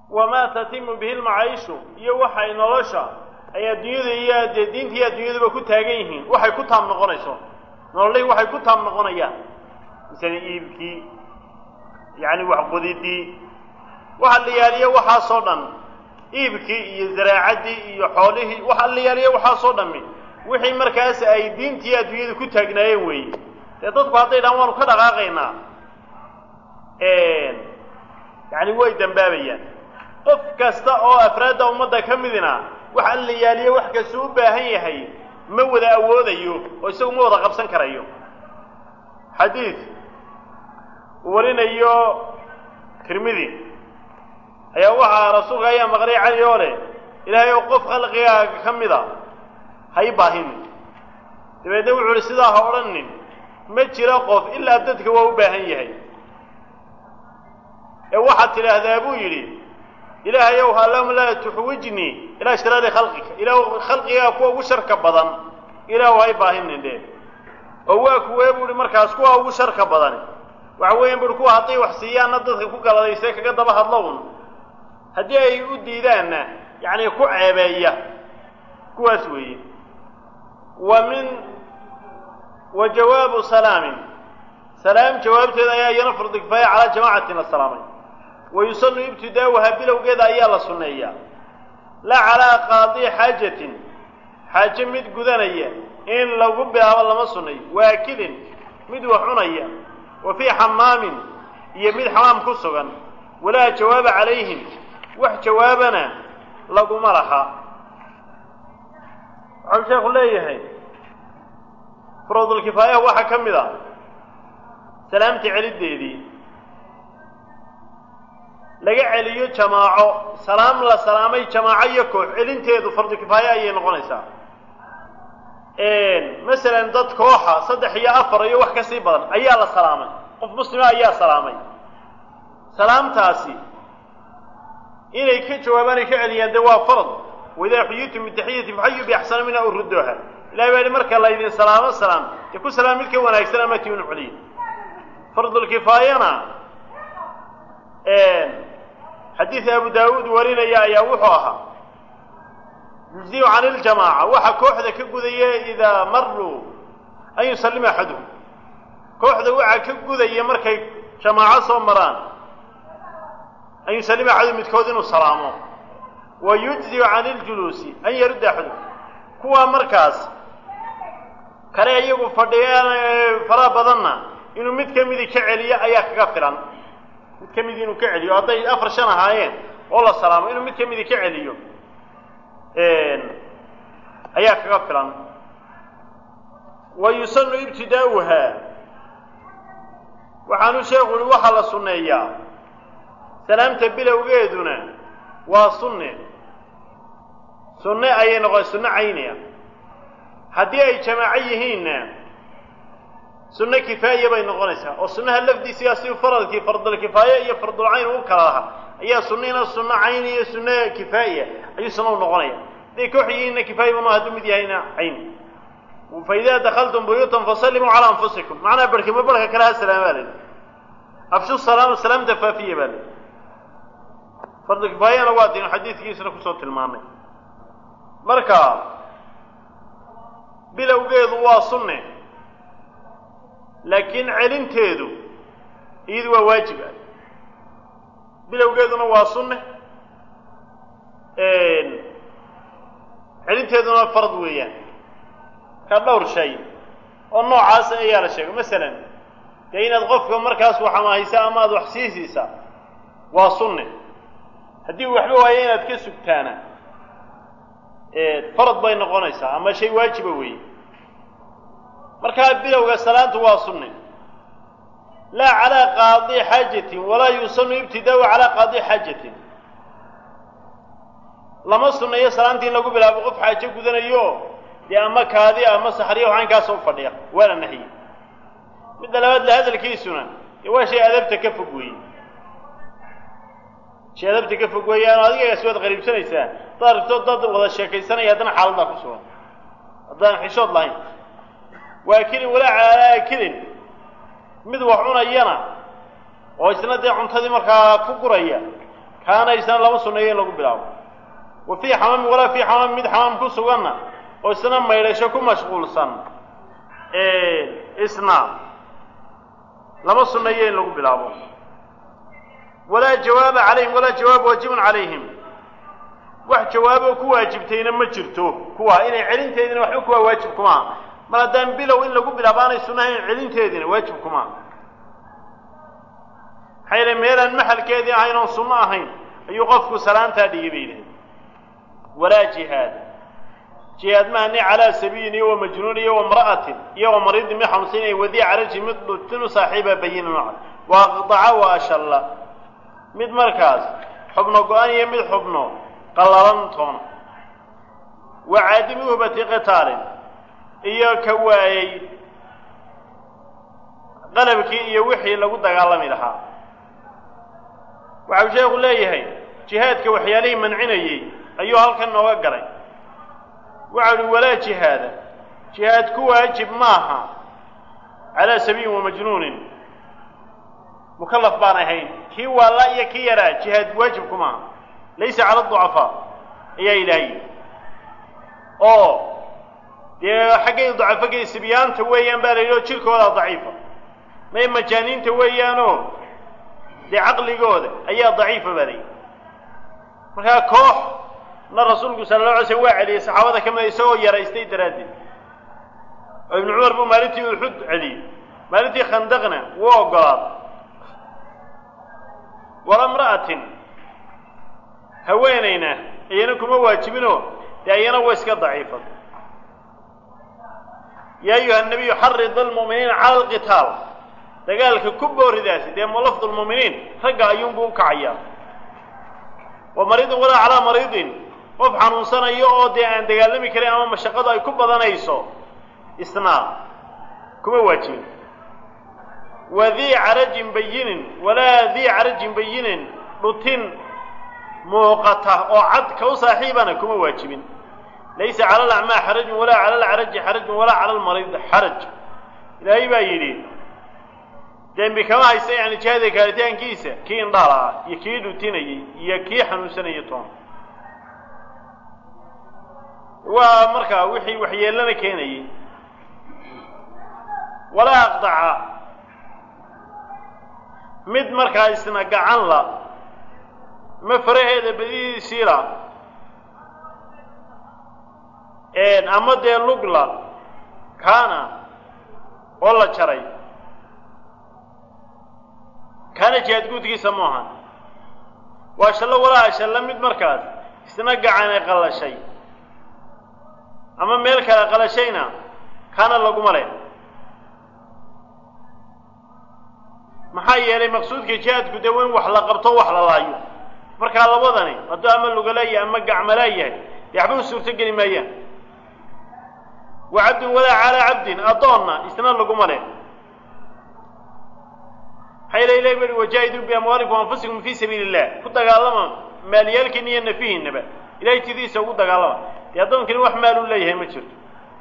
wamaa tatimu bihi lmacaishu iyo waxay nolosha ay adduunyada iyo dee diinta iyo adduunyaduba ku taagan yihiin waxay ku taam noqonayso nololihii waxay ku taam noqonayaan misale iibkii yacni waxqudidii waxa la yaaliyo waxaasoo dhan iibkii iyo zaraacaddii iyo xoolihii waxa la yaaliyo waxaasoo dhammi wixii markaas ay diintii adduunyadu ku taagnaayeen weeye dee dadku hadday dhaan waanu ka dhaqaaqaynaa yacni way dambaabayaan qof kasta oo afraadda ummadda ka midina waxa la yaaliyo wax kastuu u baahan yahay ma wada awoodayo oo isagu ma wada qabsan karayo xadiid uu warinayo tirmidi ayaa waxaa rasuulka ayaa maqlay cali oo leh ilaahay oo qof khalqigaaga ka mida ha i baahin dabeedna wuxuu uhi sidaa ha odhanin ma jiro qof ilaa dadka waa u baahan yahay ee waxaad tidhaahdaa buu yidhi ilaahay ow allahuma laa tuxwijnii ilaa shiraari khalqika ilaah khalqigaa kuwa ugu sharka badan ilaahu ha i baahinin dhe oo waa kuwee buu ihi markaas kuwa ugu sharka badani waxa weeyaan buuhi kuwa hadday wax siiyaanna dadka ku galadayse kaga daba hadlo un haddii ay u diidaanna yacni ku ceebeeya kuwaas weeye wa min wa jawaabu salaamin salaam jawaabteeda ayaa iyana fardi kifaaya calaa jamaacatin la salaamay wa yusanu ibtidaa'uhaa bilowgeeda ayaa la sunneeyaa laa calaa qaadi xaajatin xaaje mid gudanaya in lagu bilaabo lama sunnayo waakilin mid wax cunaya wa fii xamaamin iyo mid xamaam ku sugan walaa jawaaba calayhim wax jawaabana laguma laha waxau sheekhu leeyahay furuudulkifaayaha waxaa ka mid a salaamta celiddeedii laga celiyo jamaaco salaam la salaamay jamaaco iyo koox celinteedu fardu kifaaye ayay noqonaysaa masalan dad kooxa saddex iyo afar iyo wax ka sii badan ayaa la salaamay qof muslima ayaa salaamay salaamtaasi inay ka jawaabaan ay ka celiyaan dee waa farad waidaa xuyitum bitaxiyati faxayu biaxsana minha u rudooha ilahay baa yihi marka laydin salaamo salaam dee ku salaam mid ka wanaagsan ama tiun celiya fardulkifaayana xadiid abu daawuud warinaya ayaa wuxuu ahaa yujziyu can iljamaaca waxa kooxda ka gudaya idaa maruu an yusallima axaduhum kooxda waxaa ka gudaya markay jamaaco soo maraan an yusallima axaduhum midkood inuu salaamo wa yujziyu can iljuluusi an yarudda axaduhum kuwa markaas kale iyagu fadhiyaan faraha badanna inuu mid ka midi ka celiyo ayaa kaga filan mid ka midi inuu ka celiyo hadday afar shan ahaayeen oo la salaamo inuu mid ka midi ka celiyo ayaa kaga filan wa yusanu ibtidaa'uhaa waxaanu sheekhu uhi waxaa la sunneeyaa salaamta bilowgeeduna waa sunne sunne ayay noqon sunno cayniya haddii ay jamaaco yihiinna sunno kifaaya bay noqonaysaa oo sunnaha lafdiisigaa si faradkii fardulkifaaye iyo fardulcayn u kala lahaa ayaa sunnina sunno cayni iyo sunno kifaaya ayuu sunna u noqonaya hadday koox yihiinna kifaaya banu hadduu mid yahayna cayni fa idaa dakaltum buyuutan fasallimuu calaa anfusikum macnaha barhkima barhka kale ha salaamaa la afshu salaama salaamta faafiya baa la fardulkifaayana waa diinu xadiidkiisuna kusoo tilmaamay marka bilowgeedu waa sunne laakiin celinteedu iyadu waa waajib ah bilowgeeduna waa sunne celinteeduna farad weeyaan ka dhowr shay oo noocaas ayaa la sheegay masalan dee inaad qofka markaas wax amahaysa ama aada wax siisiisa waa sunne haddii uu waxba waayo inaad ka sugtaana farad bay noqonaysaa ama shay waajiba weeye markaa bilowga salaantu waa sunne laa calaa qaadi xaajatin walaa yusanu ibtidaau calaa qaadi xaajatin lama sunneeyo salaantii in lagu bilaabo qof xaajo gudanayo dee ama kaadi ama saxriya waxaankaasa u fadhiya waana nahiye midda labaad la hadalkiisuna dee waa shay adabta ka fog weeye shay adabta ka fog weeyaan adigagaas waad qariibsanaysaa hadaad rabto dad wada sheekaysanaya haddana xaaladdaa ku sugan haddaan xishood lahayn waa kelin walaa calaa kelin mid wax cunayana oo isna dee cuntadii markaa ku guraya kaana isna lama sunneeyo in lagu bilaabo wa fii xamaami walaa fii xamaami mid xamaam ku suganna oo isna maydhasho ku mashquulsan isna lama sunneeyo in lagu bilaabo walaa jawaaba calayhim walaa jawaab waajibun calayhim wax jawaaboo ku waajibtayna ma jirto kuwa inay celinteedina waxba kuwaa waajib kumaa mar haddaan bilow in lagu bilaabo aanay sunnahayn celinteediina waajib kumaa maxaa yeele meelaan maxalkeedii ahayn oon sunno ahayn ayuu qofku salaantaa dhigay bay yidhahdeen walaa jihaad jihaad mahani calaa sabiyin iyo wa majnuun iyo wa mra'atin iyo wa mariidin mid xanuunsanaya wadii caraji mid dhutinu saaxiiba bayina nooca wa aqdaca wa ashalla mid markaas xubno go-an iyo mid xubno qallalan toona wa caadimi uhbati qitaalin iyo ka waayey qalabkii iyo wixii lagu dagaalami lahaa waxau sheekhu leeyahay jihaadka waxyaalihii mancinayey ayuu halkan nooga galay waxau uhi walaa jihaada jihaad ku waajib maaha calaa sabiyin wa majnuunin mukallaf baan ahayn kii waalla iyo kii yaraa jihaad waajib ku maaha laysa cala ducafaa ayaa ilaahay oo dee xaggay dacafogay sibyaanta weeyaan baa la yidhi oo jirkoodaa daciifa may majaaniinta weeyaanoo dee caqligooda ayaa daciifa baa layidhi markaa koox na rasuulku sala alla alay slm waa celiyey saxaabada ka mida isagoo yaraystay daraaddeed oo ibnu cumar buu maalintii uxud celiyey maalintii khandaqna wuu ogolaaday walamra'atin haweenayna iyana kuma waajibinoo dee iyana wa iska daciifad yaa ayuha nabiyu xarid almu'miniina cala alqitaal dagaalka ku booridaasi dee mulafdu lmu'miniin ragga ayuunbuu u kacayaa wa mariidin walaa calaa mariidin qof xanuunsanayo oo dee aan dagaalami karin ama mashaqadu ay ku badanayso isnaa kuma waajibin wa dii carajin bayinin walaa dii carajin bayinin dhutin muuqata oo cad ka u saaxiibana kuma waajibin laysa cala alacmaa xarajun walaa cala alcaraji xarajun walaa cala almariid xaraj ilaahay baa yidhi dembi kama haysta yani jihaadka kaalitaankiisa kii indhaala ah iyo kii dhutinayey iyo kii xanuunsanayay toon waa markaa wixii waxyeelana keenayey walaa aqdaca mid markaa isna gacan la ma faraheeda badidiisiila ama dee lugla kaana oo la jaray kaana jihaad guudkiisa mu ahan waa shallo walaa shallo mid markaas isna gacane qalashay ama meel kale qalashayna kaana laguma leh maxaa yeelay maqsuudka jihaadku dee in wax la qabto wax la laayo markaa labadani hadduu ama lugaleeyahay ama gacmalaayahay dee waxba u suurto geli maayaan wa cabdin walaa calaa cabdin addoonna isna laguma leh maxaa yeele ilahi bui wajaahiduu biamwaalikum anfusikum fii sabiili illah ku dagaalama maalyaalkiina iyo nafihiinaba ilahay tidiisa ugu dagaalama dee addoonkani wax maal u leeyahay ma jirto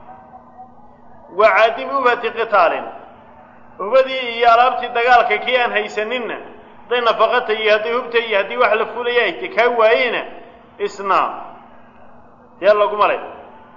wa caadimi ubati qitaalin hubadii iyo alaabtii dagaalka kii aan haysaninna hadday nafaqata iyo hadday hubta iyo haddii wax la fulaya ay te kaa waayeyna isna dee laguma leh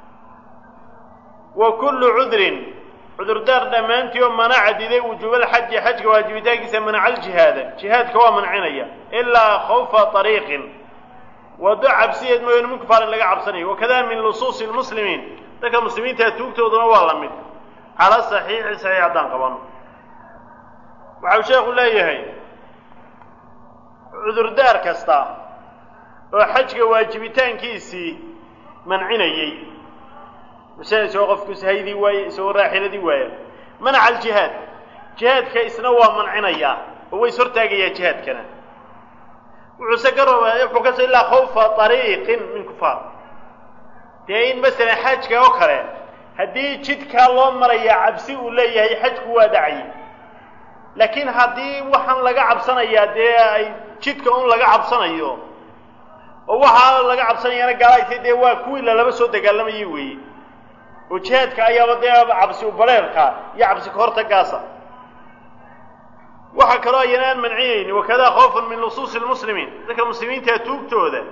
wa kullu cudrin cudurdaar dhammaantii oo manaca diday wujuubalxaji xajka waajibitaankiisa manaca aljihaada jihaadka waa mancinaya ilaa khawfa ariiqin wado cabsiyeed mooyaane min kufaarin laga cabsanayo wakada min lusuusi lmuslimiin dadka muslimiintaa tuugtooduna waa la mid cala saxiixi saxiix haddaan qabano waxau sheekhu leeyahay cudurdaar kasta oo xajka waajibitaankiisii mancinayey masala isagoo qofku sahaydii waaye isagoo raaxiladii waaya manaca aljihaad jihaadka isna waa mancinayaa oo way is hortaagayaa jihaadkana wuxuuse ka raba wuxuu ka soo ilaa khawfa ariiqin min kufaar dee in masalan xajka oo kale haddii jidkaa loo marayaa cabsi uu leeyahay xajku waa dhacay laakiin haddii waxaan laga cabsanayaa dee ay jidka un laga cabsanayo oo waxaa laga cabsanayana gaalaytay dee waa kuwii lalaba soo dagaalamayay weeye oo jihaadka ayaaba dee cabsi u bareerka iyo cabsi kahortagaasa waxaa kaloo ayana aan mancinayni wakadaa khoofan min nusuusi lmuslimiin dadka muslimiinta tuugtooda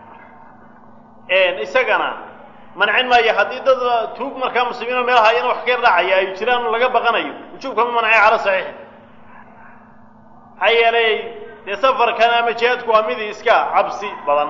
isagana mancin maayo haddii dad tuug markaa muslimiinoo meelaha ayana wax ka dhacaya ay jiraan laga baqanayo wujuubkama mancay cala saxiixi maxaa yeelay dee safarkan ama jihaadku waa mid iska cabsi badan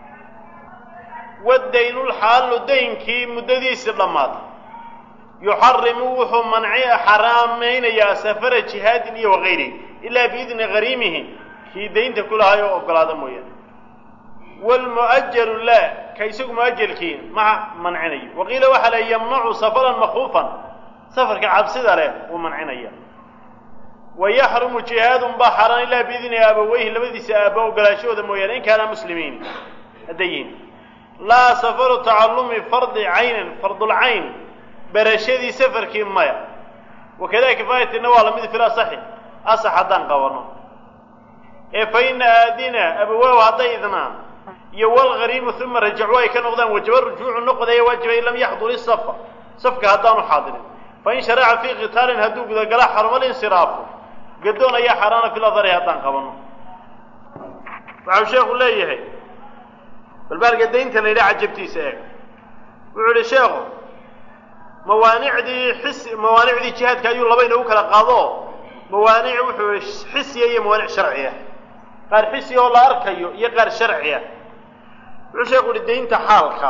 wadaynulxaalu daynkii muddadiisii dhammaatay yuxarimu wuxuu manci xaraamaynayaa safara jihaadin iyo wakayrihi ilaa biidni gariimihi kii daynta ku lahay oo ogolaada mooyaane wlmu'ajalu laa ka isagu mu'ajalkii ma mancinayo waqiila waxaa la yamnacu safaran makuufan safarka cabsida leh wuu mancinaya wayaxrumu jihaadun baa xaaraan ilaa biidni aabaweyhi labadiisa aaba ogolaashahooda mooyaane in kaana muslimiin haddayin laa safaru tacallumi fardi caynin fardulcayn barashadii safarkii maya wakada kifaayatina waa lamid fil asaxi asax haddaan qabano ee fa ina aadina abawaahu hadday idnaan iyo walgariimu uma rajacuu ay ka noqdaan wajaba rujuucu noqdaya waajiba in lam yaxdur isafa safka haddaanu xaadirin fain sharaca fii qitaalin hadduu gudagala xaruma linsiraafu gadoon ayaa xaaraana fil adari haddaan qabano waxau sheekhu leeyahay balbaarka daynta la yidhaha cajabtiisa eeg wuxuu yihi sheekhu mawaanicdii xis mawaanicdii jihaadka ayuu laba inagu kala qaado mawaanic wuxuu yihi xisiya iyo mawaanic sharciya qaar xisiya oo la arkayo iyo qaar sharciya wuxuu sheekhu yihi daynta xaalka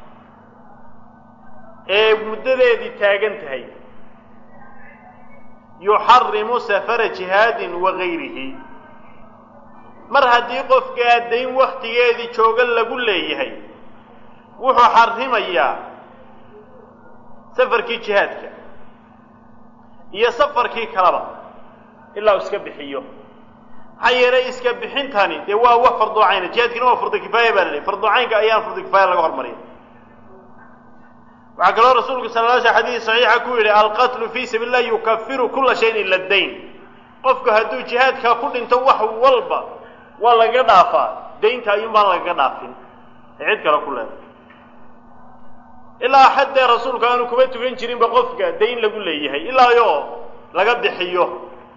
ee muddadeedii taagan tahay yuxarimu safara jihaadin wagayrihi mar haddii qofkaa dayn waktigeedii jooga lagu leeyahay wuxuu xarimayaa safarkii jihaadka iyo safarkii kaleba ilaa u iska bixiyo maxaa yeelay iska bixintani dee waa wax farducayna jihaadkina waa fardu kifaaya baa la lehy farducaynka ayaan fardu kifaaya laga hormariya waxaa kaloo rasuulku sala la sl xadiis saxiixa ku yidhi alqatlu fii sabiil lah yukafiru kula shayin ila dayn qofku hadduu jihaadkaa ku dhinto wax walba waa lagaga dhaafaa daynta ayuun baan lagaga dhaafin ee cid kale ku leeday ilaa xaddee rasuulku aanu kuma tukan jirinba qofka dayn lagu leeyahay ilaayo laga bixiyo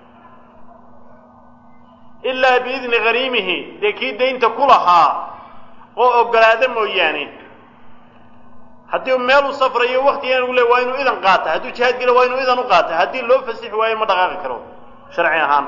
ilaa biidni hariimihi dee kii daynta ku lahaa oo ogolaada mooyaane haddii meel u safrayo waktigan lagu leey waa inuu idan qaata hadduu jihaad gelo waa inuu idan u qaata haddii loo fasixi waayo ma dhaqaaqi karo sharci ahaan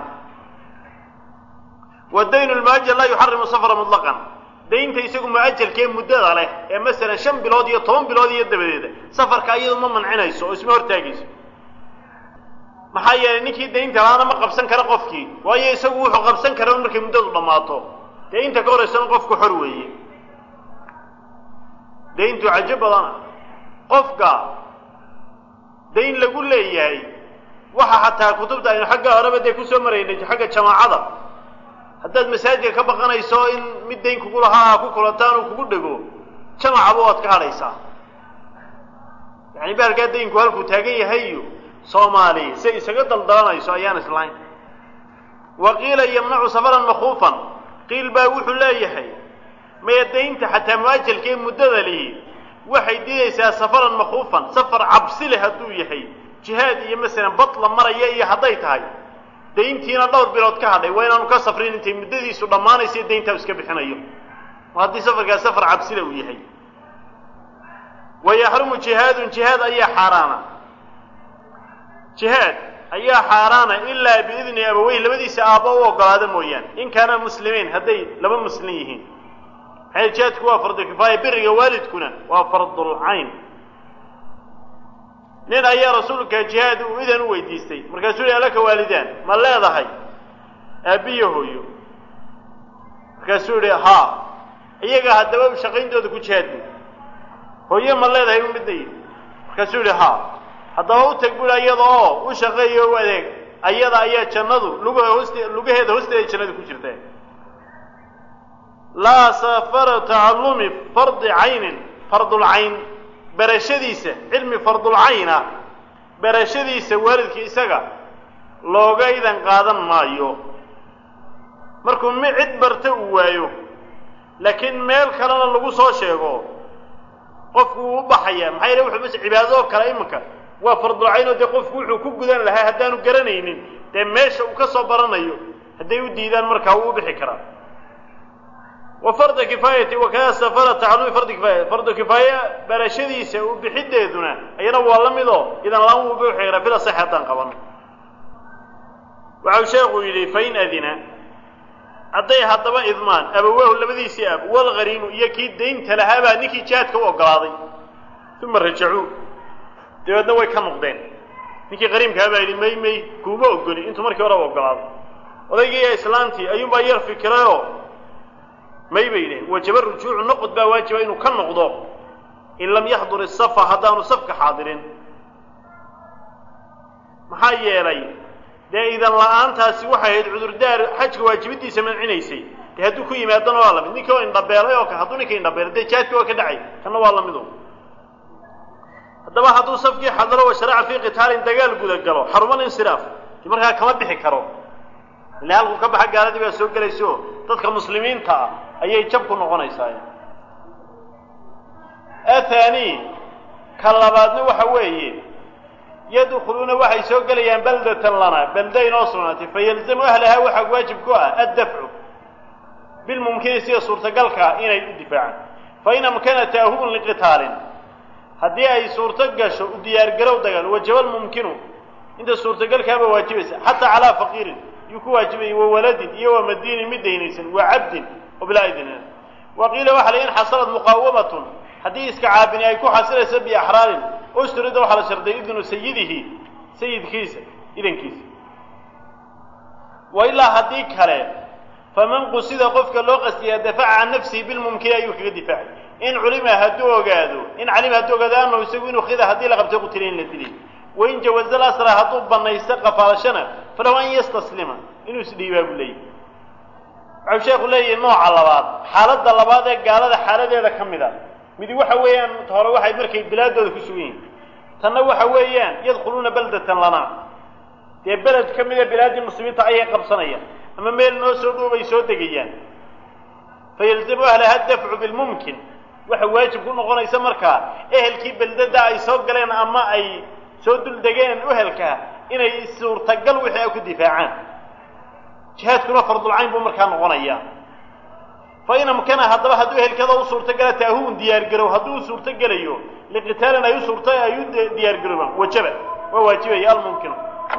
wadayn lmuajal laa yuxarimu safra mutlaqan daynta isagu muajalkee muddada leh ee masalan shan bilood iyo toban bilood iyo dabadeeda safarka iyadu ma mancinayso oo isma hortaagayso maxaa yeelay ninkii daynta laana ma qabsan kara qofkii waayo isagu wuxuu qabsan kara un markay muddadu dhammaato dee inta ka horaysana qofku xor weeye dayntu cajo badana qofka dayn lagu leeyahay waxa xataa kutubta aynu xagga horeba dee kusoo maraynay xagga jamaacada haddaad masaajidka ka baqanayso in mid dayn kugu lahaa ku kulantaan uu kugu dhego jamacaba waad ka hadhaysaa yani bahalkaa daynku halkuu taagan yahay iyo soomaali say isaga daldalanayso ayaan islahayn wa qiila yamnacu safaran makuufan qiil baa wuxuu leeyahay maya daynta xataa muajalkee muddada lihi waxay diidaysaa safaran makuufan safar cabsi leh hadduu yahay jihaad iyo masalan batla maraya iyo hadday tahay dayntiina dhowr bilood ka hadhay waa inaanu ka safrin intay muddadiisu dhammaanaysa dayntaa iska bixinayo haddii safarkaas safar cabsile uu yahay wa yaxrumu jihaadun jihaad ayaa xaaraana jihaad ayaa xaaraana ilaa biidni abaweyh labadiisa aabbo u ogolaada mooyaane in kaana muslimiin hadday laba muslim yihiin maxay jihaadku waa fardu kifaaya biriga waalidkuna waa fardulcayn nin ayaa rasuulka jihaad uu idan u weydiistay markaasuu yihi alaka waalidaan ma leedahay aabbiyo hooyo markaasuu yihi haa iyaga haddaba shaqayntooda ku jihaad bu hooyo ma leedahay u midna yidhi markaasuu yihi haa haddaba u tag bui iyada oo u shaqeeyo u adeeg ayada ayaa jannadu lugaha hooste lugaheeda hoosteeda jannada ku jirta laa safara tacallumi fardi caynin fardulcayn barashadiisa cilmi fardulcayna barashadiisa waalidka isaga looga idan qaadan maayo markuu mi cid barta uu waayo laakiin meel kalena lagu soo sheego qofku wuu u baxaya maxaa yeele wuxuu mas cibaadadoo kale iminka waa fardulcayn oo dee qofku wuxuu ku gudan lahaa haddaanu garanaynin dee meesha uu ka soo baranayo hadday u diidaan markaa wuu u bixi karaa wa farda kifaayati wakada safara tacalumi fardi kifaaya fardu kifaaya barashadiisa u bixideeduna ayana waa la mid oo idan laan wuu bixi karaa fida sax haddaan qaban waxau sheekhu yidhi fain adina hadday haddaba idmaan abawaahu labadiisii ab walghariimu iyo kii daynta lahaabaa ninkii jihaadka u ogolaaday uma rajacuu dabeedna way ka noqdeen ninkii qariimkaa baa yidhi may may kuuma ogoli intuu markii horeba ogolaaday odaygii iyo islaantii ayuunbaa yar fikirayoo may bay yidhaheen wajaba rujuucu noqod baa waajiba inuu ka noqdo in lam yaxdur isafa haddaanu safka xaadirin maxaa yeelay dee idan la-aantaasi waxay ahayd cudurdaar xajka waajibidiisa mancinaysay dee hadduu ku yimaadana waa lamid ninkii oo indhabeelay oo hadduu ninka indhabeelay dee jaadki waa ka dhacay kana waa lamido haddaba hadduu safkii xadaro wa sharaca fii qitaalin dagaal guda galo xarumal insiraaf de markaa kama bixi karo ila halkuu ka baxa gaaladii baa soo gelaysa oo dadka muslimiinta ah ayay jab ku noqonaysaa athani ka labaadna waxa weeye yadkhuluuna waxay soo gelayaan baldatan lana balda inoo sugnaatay fayalzamu ahlahaa waxaa waajib ku ah addafcu bilmumkini sida suurtagalkaa inay u difaacaan fain amkana taahubun liqitaalin haddii ay suurto gasho u diyaargarow dagaal wajaba lmumkinu inta suurtagalkaaba waajibaysa xataa calaa faqiirin yuu ku waajibayay wa waladin iyo wa madiinin mid daynaysan wa cabdin oo bilaa idin wa qiila waxa la in xasalad muqaawamatun haddii iska caabini ay ku xasilayso biaxraarin usturida waxaa la sharday idnu sayidihi sayidkiisa idankiisa wa ilaa haddii kale faman qusida qofka loo qastiyaa dafaca can nafsihi bilmumkini ayuu kaga difaacay in culima hadduu ogaado in calima hadduu ogaado anahu isagu inuu khida haddii la qabtay qutila in la dilay wain jawaza lasra hadduu banaysto qafaalashana falow an yastaslima inuu isdhiibaa buu leeyahy waxau sheekhu leeyahay nooca labaad xaaladda labaad ee gaalada xaaladeeda ka mid a midi waxa weeyaan hore waxay markay bilaadooda ku sugan yihin tanna waxa weeyaan yadkhuluuna baldatan lana dee beled ka mida bilaaddii muslimiinta ayay qabsanayaan ama meel noo soo dhoobay soo degayaan fayalzamu ahlaha dafcu bilmumkin waxa waajib ku noqonaysa markaa ehelkii beldada ay soo galeen ama ay soo duldegeen ehelkaa inay suurtagal wixii ay ku difaacaan jihaadkuna fardulcayn buu markaa noqonaya fain amkana haddaba hadduu ehelkada u suurtogala taahun diyaargarow hadduu u suurtogelayo liqitaalin ay u suurta ay u diyaargaroobaan wajaba waa waajibaya almumkinu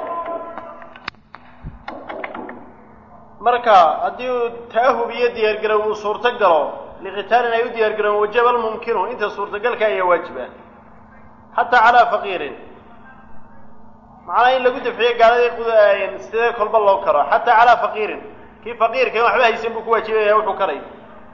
marka haddii uu taahub iyo diyaargarow uu suurto galo liqitaalin ay u diyaargaroobaan wajaba almumkinu inta suurtagalka ayaa waajiba xataa calaa faqiirin macnaa in lagu dafciyo gaaladii sidee kolba loo karo xataa calaa faqiirin kii faqiirkan waxba haysan buu ku waajibaya wuxuu karay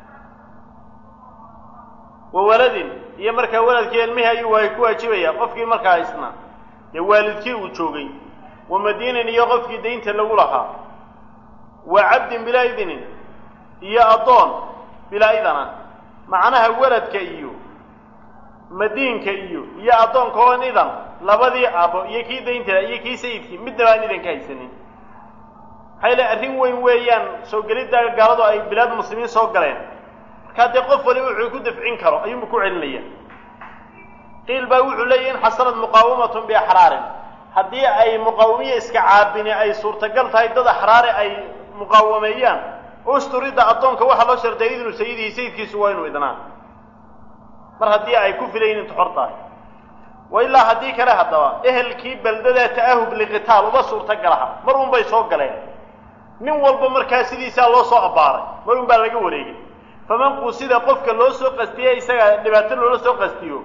wa waladin iyo markaa waladkii ilmihii ayuu waay ku waajibaya qofkii markaa haysnaa dee waalidkii uu joogay wa madiinin iyo qofkii daynta lagu lahaa wa cabdin bilaa idinin iyo addoon bilaa idana macnaha waladka iyo madiinka iyo iyo addoonka oon idan labadii abo iyo kii daynta iyo kii sayidkii midnaba aan idan ka haysanin maxay le arrin weyn weeyaan soo gelidda gaaladu ay bilaad muslimiin soo galeen markaa dee qof waliba wuxuu ku dafcin karo ayuunba ku celinaya qiil baa wuxuu leeyahy in xasalad muqaawamatun biaxraarin haddii ay muqaawamiye iska caabini ay suurtagal tahay dad axraare ay muqaawameeyaan usturidda addoonka waxaa loo sharday idnu sayidihi sayidkiisu waa inuu idnaa mar haddii ay ku filayin intu xor tahay wa ilaa haddii kale haddaba ehelkii beldada ta'ahub liqitaal uba suurtagalaha mar un bay soo galeen nin walba markaa sidiisaa loo soo abbaaray mar un baa laga wareegay faman qusida qofka loo soo qastiye isaga dhibaato loola soo qastiyo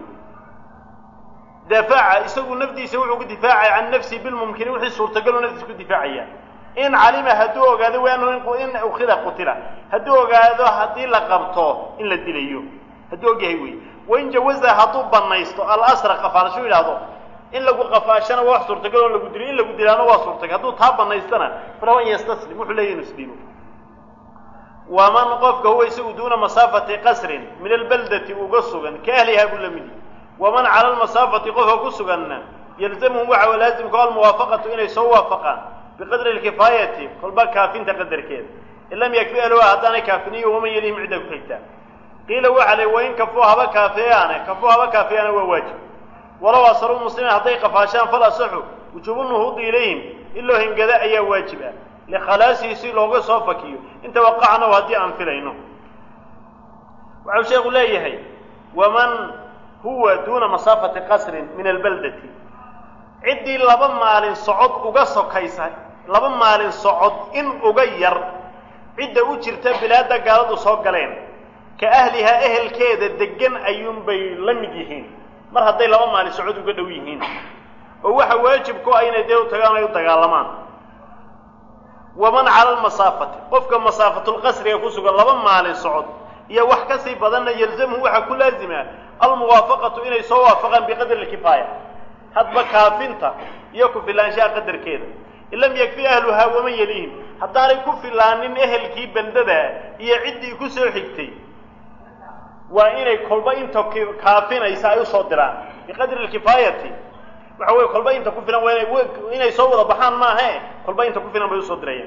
dafaca isagu nafdiisa wuxuu ku difaacay can nafsi bilmumkini wixii suurtagaluu naftiisa ku difaacaya in calima hadduu ogaado waanu in ukhida qutila hadduu ogaado haddii la qabto in la dilayo hadduu ogyahay wey wain jawaza hadduu banaysto alasra qafaalasho yidhaahdo in lagu qafaashana waa wax suurtagal oo lagu dilo in lagu dilaana waa suurtagal hadduu taa banaystana falahu an yastaslim wuxuu leeyahy inu isdhiibo waman qofka huwa isagu duuna masaafati qasrin min albaldati uga sugan ka ahlihaa buu la midi waman cala almasaafati qofka ku suganna yalzamhum waxa laazimka almuwaafaqatu inay soo waafaqaan biqadri alkifaayati kolba kaafinta qadarkeeda in lam yakfi alwa haddaanay kaafiniyo waman yalihim cidda ku xigtaa qiila waxa le wain kafuu haba kaafeeyaane kafuu haba kaafeeyaane waa waajib walow asaruu muslimiin hadday qafaashaan fal asaxu wujuubu nuhuudi ilayhim in loo hingado ayaa waajib ah likhalaasihi si looga soo fakiyo inta waqacnahu haddii aan filayno waxau sheekhu leeyahay waman huwa duuna masaafati qasrin min albaldati ciddii laba maalin socod uga sokaysa laba maalin socod in uga yar cidda u jirta bilaadda gaaladu soo galeen ka ahlihaa ehelkeeda deggan ayuunbay la mid yihiin mar hadday laba maalin socod uga dhow yihiin oo waxa waajib ku ah inay dee u tagaan ay u dagaalamaan waman cala almasaafati qofka masaafatulqasriga ku sugan laba maalin socod iyo wax ka sii badanna yalzamhu waxaa ku laazima almuwaafaqatu inay soo waafaqaan biqadri alkifaaya hadba kaafinta iyo ku filaanshaha qadarkeeda in lam yakfi ahluhaa waman yaliihim haddaanay ku filaanin ehelkii bandada iyo ciddii ku soo xigtay waa inay kolba inta kaafinaysa ay usoo diraan biqadri alkifaayati waxa weye kolba inta ku filan waa ina inay soo wada baxaan maahe kolba inta ku filan bay usoo dirayaan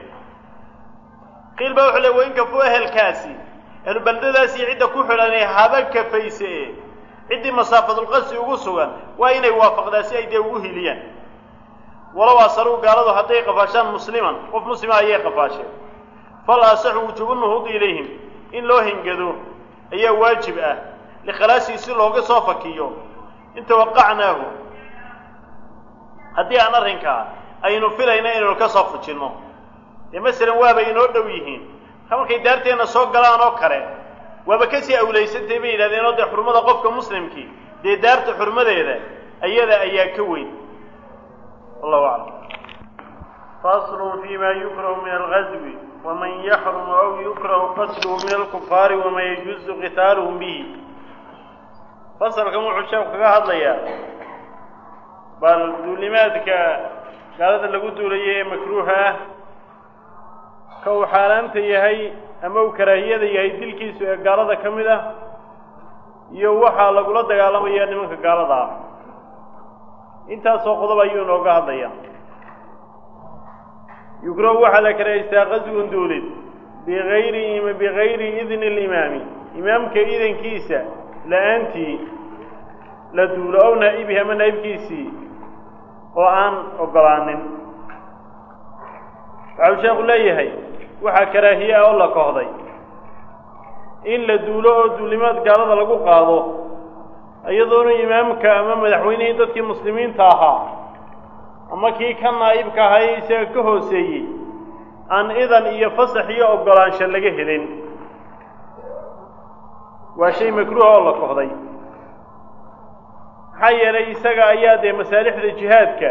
qiil baa wuxuu le wain kafuu ehelkaasi ahlu bandadaas iyo cidda ku xidhanay haba kafayse ciddii masaafadulqasri ugu sugan waa inay waafaqdaa si ay dee ugu hiliyaan walow asaruu gaaladu hadday qafaashaan musliman qof muslima ayay qafaasheen fal asaxu wujuubu nuhuudi ilayhim in loo hingado ayaa waajib ah likhalaasihi si looga soo fakiyo in tawaqacnaahu haddii aan arrinkaa aynu filayna inaynu ka soo fujinno dee masalan waaba inoo dhow yihiin marka markay daarteenna soo galaan oo kale waaba kasii awlaysantay bay yidhahdeen oo dee xurmada qofka muslimkii dee daarta xurmadeeda ayada ayaa ka weyn wallahu aclam faslun fi ma yukrahu min algazwi waman yaxrumu aw yukrahu qatluhu min alkufaari waman yajuuzu qitaaluhum bihi fasalkan wuxuu sheeku kaga hadlayaa bal duulimaadka gaalada lagu duulayo ee makruuha ah ka uu xaaraanta yahay ama uu karaahiyada yahay dilkiisu ee gaalada ka mid ah iyo waxaa lagula dagaalamaya nimanka gaalada ah intaasoo qodob ayuu inooga hadlaya yukrahu waxaa la karahaystaa qaswun duulid biayri bigayri idni alimaami imaamka idankiisa la-aantii la duulo ow naa'ibihi ama naa'ibkiisii oo aan ogolaanin waxau sheekhu leeyahay waxaa karaahiye ah oo la kohday in la duulo oo duulimaad gaalada lagu qaado iyadoona imaamka ama madaxweynihii dadkii muslimiinta ahaa ama kii ka naa'ibka ahaa isaga ka hooseeyey aan idan iyo fasax iyo ogolaansho laga helin waa shay makruuha oo la kohday maxaa yeelay isaga ayaa dee masaalixda jihaadka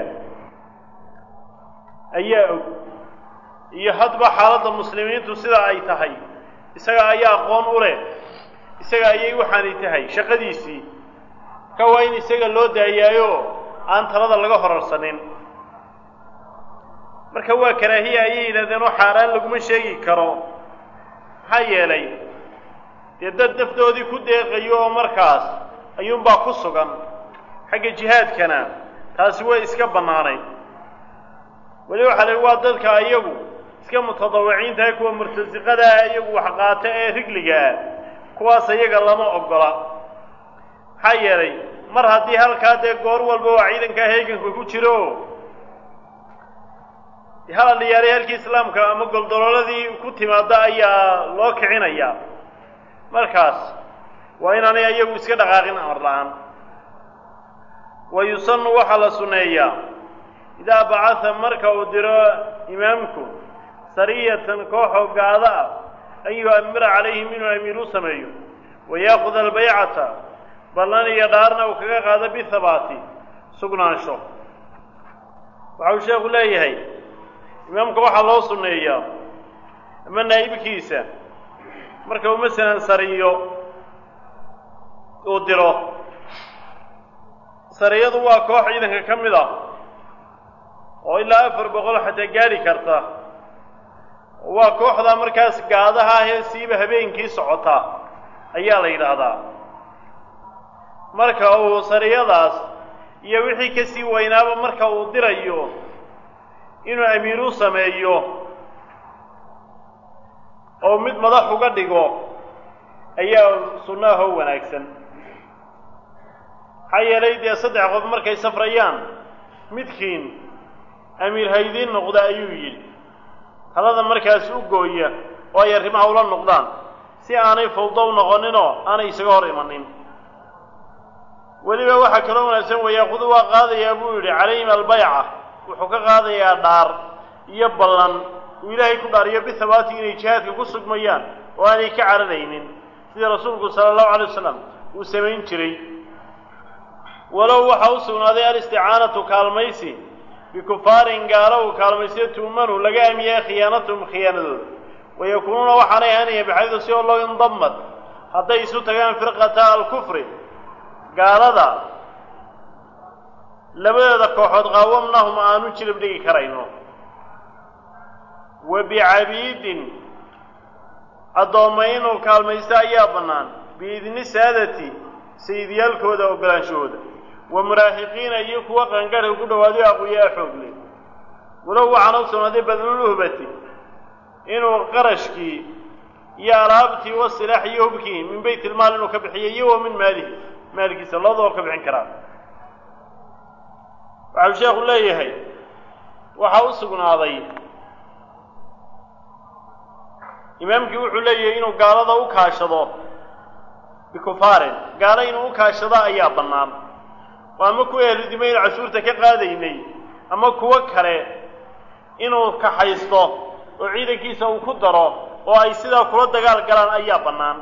ayaa og iyo hadba xaaladda muslimiintu sida ay tahay isaga ayaa aqoon u leh isaga ayay waxaanay tahay shaqadiisii ka waa in isaga loo daayaayo aan talada laga horarsanin marka waa karaahiya ayay yidhahdeen oo xaaraan laguma sheegi karo maxaa yeelay dee dad nafdoodii ku deeqayo oo markaas ayuunbaa ku sugan xagga jihaadkana taasi way iska bannaanayd weli waxaa la waa dadka iyagu iska mutadawiciintahay kuwa murtasiqadaa iyagu waxqaata ee rigliga ah kuwaas iyaga lama ogola maxaa yeelay mar haddii halkaa dee goor walba waa ciidankaa heeganka ku jiro hala dhiyaaray halkii islaamka ama goldolooladii ku timaada ayaa loo kicinaya markaas waa inaanay iyagu iska dhaqaaqin amar la-aan wa yusanu waxaa la sunneeyaa idaa bacatha marka uu diro imaamku sariyatan kooxoo gaado ah an yu-amira calayhim inuu amiir u sameeyo wa yaakuda albaycata ballan iyo dhaarna uu kaga qaado bihabaati sugnaansho waxau sheekhu leeyahay imaamka waxaa loo sunneeyaa ama naa'ibkiisa marka uu masalan sariyo uu diro sariyadu waa koox ciidanka ka mid ah oo ilaa afar boqol xataa gaadhi karta waa kooxdaa markaas gaadaha ahee siiba habeenkii socota ayaa la yidhaahdaa marka uu sariyadaas iyo wixii ka sii weynaaba marka uu dirayo inuu amiir u sameeyo oo mid madax uga dhigo ayaa sunnaahoo wanaagsan maxaa yeelay dee saddex qof markay safrayaan midkiin amiir haydiin noqda ayuu yidhi talada markaas u gooya oo ay arrimaha ula noqdaan si aanay fawdo u noqoninoo aanay isaga hor imanin weliba waxaa kaloo wanaagsan wayaakudu waa qaadayaa buu yidhi calayhim albayca wuxuu ka qaadayaa dhaar iyo ballan uu ilaahay ku dhaariyo bihabaati inay jihaadka ku sugmayaan oo aanay ka cararaynin sidii rasuulku sala allahu alay wasalam uu samayn jiray walow waxaa u sugnaaday alisticaanatu kaalmaysi bikufaarin gaalo uu kaalmaysiyo tuumanu laga aamiyay khiyaanatuhum khiyaanadooda wayakuunuuna waxaanay ahanaya baxaydu si oo loo indamad hadday isu tagaan firqata alkufri gaalada labadeeda kooxood qaawamnahum aanu jilib dhigi karayno wa bicabiidin addoomma inuu kaalmaysto ayaa bannaan biidni saadati sayidyaalkooda ogolaanshahooda wa muraahiqiina iyo kuwa qangarhka ku dhawaadayo aqwiyaa xoogle walow waxaana u sugnaaday badluluhbati inuu qarashkii iyo alaabtii wa silaax iyo hubkii min bayt ilmaal inuu ka bixiyo iyo wa min maalihi maalkiisa labadaba ka bixin karaa waxau sheekhu leeyahay waxaa u sugnaaday imaamkii wuxuu leeyahay inuu gaalada u kaashado bikufaarin gaalo inuu u kaashado ayaa bannaan oo ama kuwa ahludimaynu cashuurta ka qaadaynay ama kuwo kale inuu kaxaysto oo ciidankiisa uu ku daro oo ay sidaa kula dagaal galaan ayaa bannaan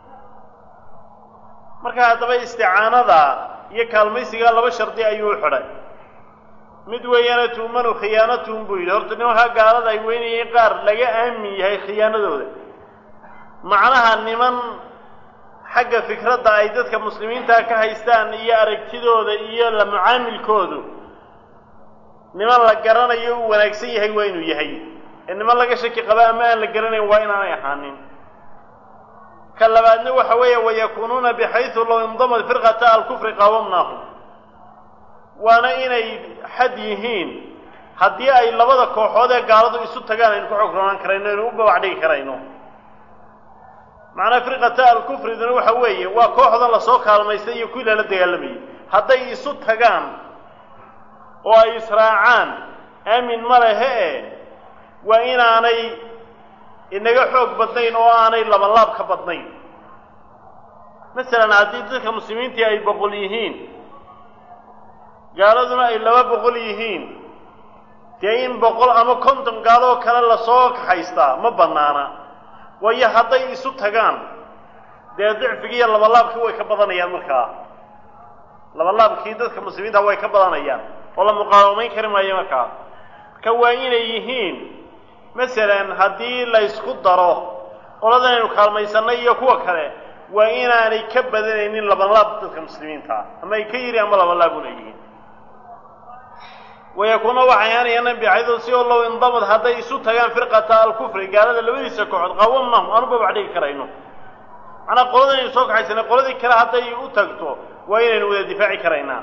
marka haddaba isticaanada iyo kaalmaysigaa laba shardi ayuu u xidhay mid weeyaana tuumanu khiyaanatuhum buu yidhi horta nimankaa gaalada ay weynayeen qaar laga aamin yahay khiyaanadooda macnaha niman xagga fikradda ay dadka muslimiinta ka haystaan iyo aragtidooda iyo la mucaamilkoodu niman la garanayo uu wanaagsan yahay waa inuu yahay ee niman laga shaki qaba ama aan la garanayn waa inaanay ahaanin ka labaadna waxa weeye wayakuunuuna bixaysu low indamad firqata alkufri qaawamnaahum waana inay xad yihiin haddii ay labada kooxood ee gaaladu isu tagaan aynu ku xogroonaan karayno aynu u babac dhigi karayno macnaa firqata alkufriduna waxa weeye waa kooxdan lasoo kaalmaystay iyo kuwii lala dagaalamayay hadday isu tagaan oo ay israacaan aamin ma lehe e waa inaanay inaga xoog badnayn oo aanay labalaab ka badnayn masalan haddii dadka muslimiintii ay boqol yihiin gaaladuna ay laba boqol yihiin dee in boqol ama konton gaaloo kale lasoo kaxaystaa ma bannaana waayo hadday isu tagaan dee dicfigii iyo labalaabkii way ka badanayaan markaa labalaabkii dadka muslimiinta way ka badanayaan oo la muqaawamayn kari maayo markaa marka waa inay yihiin masalan haddii la ysku daro qoladan aynu kaalmaysanay iyo kuwa kale waa inaanay ka badanaynin labalaab dadka muslimiinta ah ama ay ka yiri ama labalaabuna yihiin wayakuuna waxay ahaanayaan bicaydo si oo low indamad hadday isu tagaan firqata alkufri gaalada labadiisa kooxood qaawamnahum aanu babac dhigi karayno macnaa qoladan aynu soo kaxaysanay qoladii kale hadday u tagto waa inaynu wada difaaci karaynaa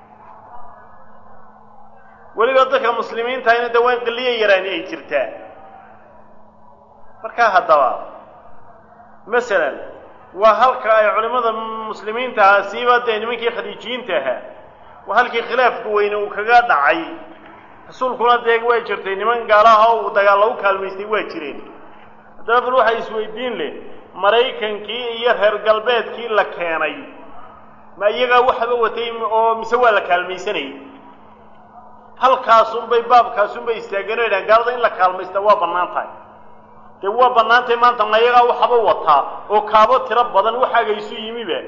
weliba dadka muslimiintahayna dee waa in qiliya yaraani ay jirtaa markaa haddaba masalan waa halka ay culimmada muslimiinta ahaa siiba dee nimankii khadiijiyiinta ahaa waa halkii khilaafku weyne uu kaga dhacay rasuulkuna dee waa jirtay niman gaalaha oo uu dagaal lagu kaalmaystay waa jireen haddaba bal waxaa isweydiin leh maraykankii iyo reer galbeedkii la keenay ma iyagaa waxba watay oo mise waa la kaalmaysanayay halkaasunbay baabkaasunbay istaageen o yidhahan gaalada in la kaalmaysta waa bannaan tahay dee waa bannaan tahay maanta ma iyagaa waxba wataa oo kaabo tiro badan waxaaga isu yimiba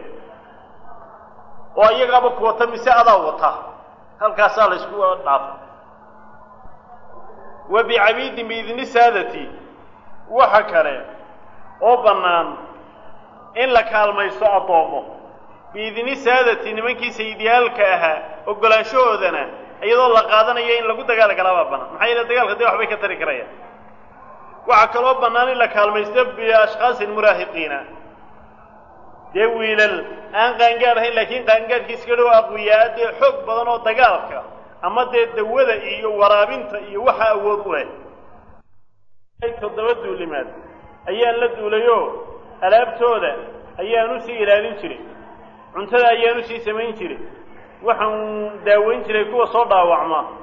oo iyagaaba ku wata mise adaa wata halkaasaa la ysku dhaafay wa bicabiidin biidni saadati waxa kale oo bannaan in la kaalmaysto addoommo biidni saadati nimankii sayidyaalka ahaa ogolaanshahoodana iyadoo la qaadanayo in lagu dagaal galaabaa bannaan maxaa yeele dagaalka dee waxbay ka tari karayaan waxaa kaloo bannaan in la kaalmaysto biashkhaasin muraahiqiina dee wiilal aan qaangaad ahayn laakiin qaangaadhkii iska dhow aqwiyaa dee xoog badan oo dagaalka ama dee dawada iyo waraabinta iyo waxa awood u leh toddoba duulimaad ayaan la duulayoo alaabtooda ayaan usii ilaalin jiray cuntada ayaan usii samayn jiray waxaan daaweyn jiray kuwa soo dhaawacma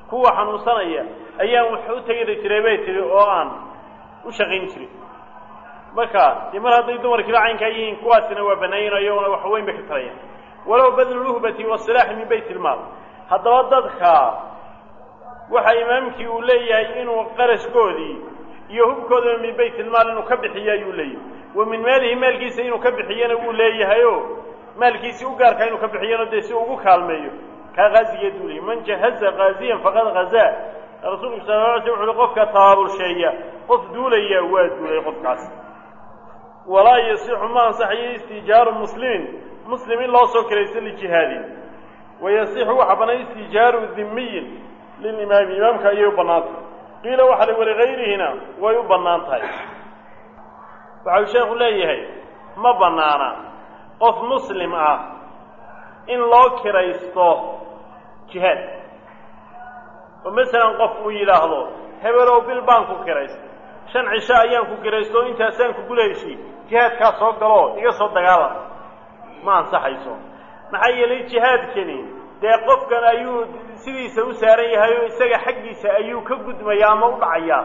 kuwa xanuunsanaya ayaan wax u tegi jiray bay tihi oo aan u shaqayn jirin marka dee mar hadday dumarkiiba caynkaa yihiin kuwaasina waa banaayin iyaguna wax weyn bay ka tarayaan walow badlu luhbati wasilaaxi min bayt ilmaal haddaba dadka waxa imaamkii uu leeyahay inuu qarashkoodii iyo hubkoodaba min bayt ilmaal inuu ka bixiyo ayuu leeyahay wa min maalihi maalkiisa inuu ka bixiyana wuu leeyahayo maalkiisii u gaarkaa inuu ka bixiyana dee si ugu kaalmeeyo kaa haazigeed buu leeyay man jahaza haaziyan faqad hazaa rasuulku sala la alay sl wuxu uhi qofka tabaabulsheeya qof duulaya waa duulay qofkaas walaa yasixu ma ansaxayo istijaaru muslimin muslim in loo soo kiraysto lijihaadin wayasixu waxa bannaan istijaaru dhimiyin lilimaami imaamka ayay u bannaan tahay qiila waxa la walikayrihina way u bannaan tahay waxau sheekhu leeyahay ma bannaana qof muslim ah in loo kiraysto jihaad oo masalan qof uu yidhaahdo hebelow bil baan ku kiraystay shan cisho ayaan ku kiraysto o intaasaan ku gulayshi jihaadkaa soo galoo iga soo dagaalam ma ansaxayso maxaa yeelay jihaadkani dee qofkan ayuu sidiisa u saaran yahay oo isaga xaggiisa ayuu ka gudmayaa ama u dhacayaa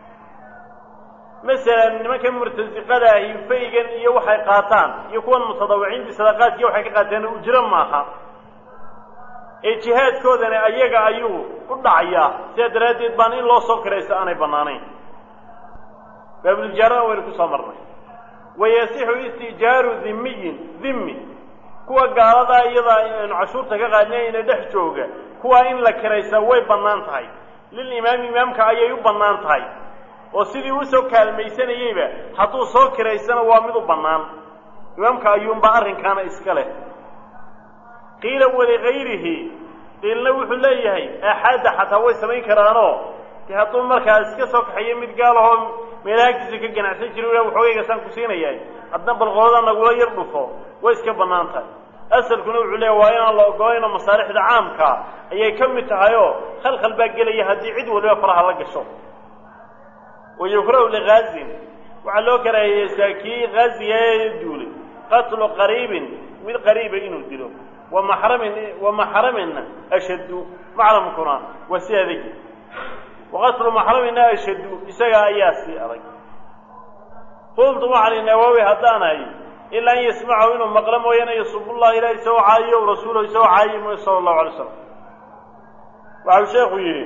masalan nimanka murtasiqada ahi faygan iyo waxay qaataan iyo kuwan mutadawiciintii sadaqaadkiiyo waxay ka qaateen ujro maaha ee jihaadkoodani ayaga ayuu u dhacayaa sidaa daraaddeed baan in loo soo kiraysto aanay bannaanayn baabuljaarana waynu ku soo marnay wayasixu istijaaru dhimiyin dhimmi kuwa gaaladaa iyadaa aynu cashuurta ka qaadnay ina dhex jooga kuwaa in la kiraysaa way bannaan tahay lilimaami imaamka ayay u bannaan tahay oo sidii usoo kaalmaysanayeyba hadduu soo kiraysana waa mid u bannaan imaamka ayuunba arrinkaana iska leh qiila waligayrihi qiilna wuxuu leeyahay aaxaadda xataa way samayn karaanoo dee hadduu markaa iska soo kaxayo mid gaalahoo meelaha agtiisa ka ganacsan jira ila waxoogaygasaan ku siinayahay adna balqoolada nagula yar dhufo way iska bannaan tahay asalkuna wuxuu leeyahy waa inaan la ogolayno masaalixda caamka ayay ka mid tahay oo khalkhal baa gelaya haddii cid waliba faraha la gasho wayukrahu ligaazin waxaa loo karaahiyeystaa kii gaaziga ee duulay qatlu qariibin mid qariiba inuu dilo wamaxramin wamaxraminna ashaddu maclamkuna waa si adagi waqatlu maxramina ashaddu isaga ayaa sii adag qultu waxaan nawaawi haddaanahay ilaa an yasmacahu inuu maqlo mooyaane yasubullaha ilaah isagoo caayiyo rasuulahu isagoo caayiy mooye sala allahu alay slam waxau sheekhu yidhi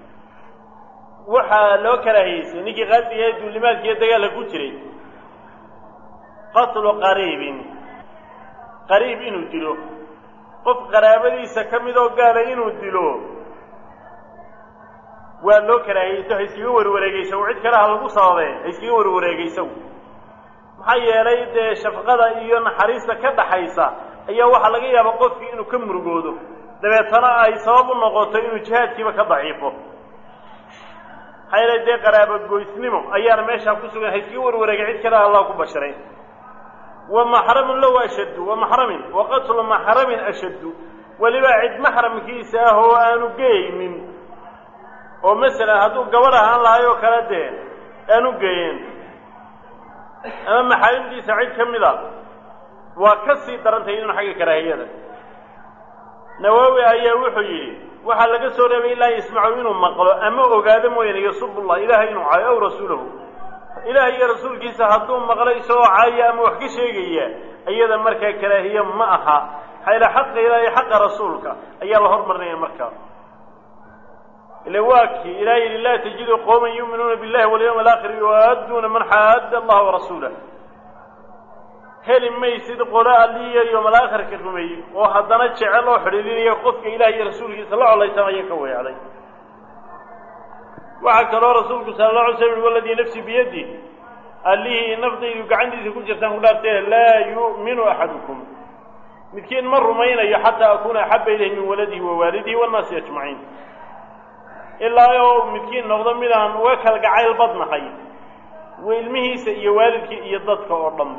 waxaa loo karaahiyeysay ninkii qaasiga ee duulimaadka iyo dagaalka ku jiray qatlu qariibin qariib inuu dilo qof qaraabadiisa ka mid oo gaala inuu dilo waa loo karaahiyeyso ha iskaga warwareegaysagu cid kale ha lagu sababee ha iskaga warwareegaysagu maxaa yeelay dee shafqada iyo naxariista ka dhaxaysa ayaa waxaa laga yaabaa qofkii inuu ka murugoodo dabeetana ay sabab u noqoto inuu jihaadkiiba ka daciifo maxaa yeelay dee qaraabogoysnimo ayaana meeshaa ku sugan ha iskaga warwareegay cid kale allah ku basharay wa maxramun low ashaddu wa maxramin wa qatlu maxramin ashaddu weliba cid maxramkiisa ah oo aanu geynin oo masalan hadduu gabadh ahaan lahay oo kale dee aanu geyen ama maxaarimtiisa cid ka mid a waa ka sii darantahay inuu xagga karaahiyada nawaawi ayaa wuxuu yidhi waxaa laga soo reebay ilaa yasmacu inuu maqlo ama ogaado mooyaane yasubullah ilaahay inuu caayo aw rasuulahu ilaah iyo rasuulkiisa hadduu maqlo isagoo caaya ama wax ka sheegaya iyada markaa karaahiye ma aha xayla xaqa ilaah iyo xaqa rasuulka ayaa la hormarinaya markaa ila waa kii ilaah yidhi laa tajidu qowman yuuminuuna billahi walyawmi alaakhir yu'adduuna man xaadda allaha warasuulah heli maysid qolo alliya yowm alaakhirka rumeeyey oo haddana jecel oo xidhiidinaya qofka ilaah iyo rasuulkiisa la colaysanaya ka weecday waxaa kaloo rasuulku sala alla alay slam waladii nafsi biyadi allihii naftaydu gacantiisa ku jirtaan ku dhaartee laa yu'minu axadukum midkiin ma rumaynayo xataa akuuna axaba ilayhi min waladihi wa waalidihi wannaasi ajmaciin ilaa oo midkiin noqdo midaan uga kalgacayl badnahay ilmihiisa iyo waalidkii iyo dadka oo dhanba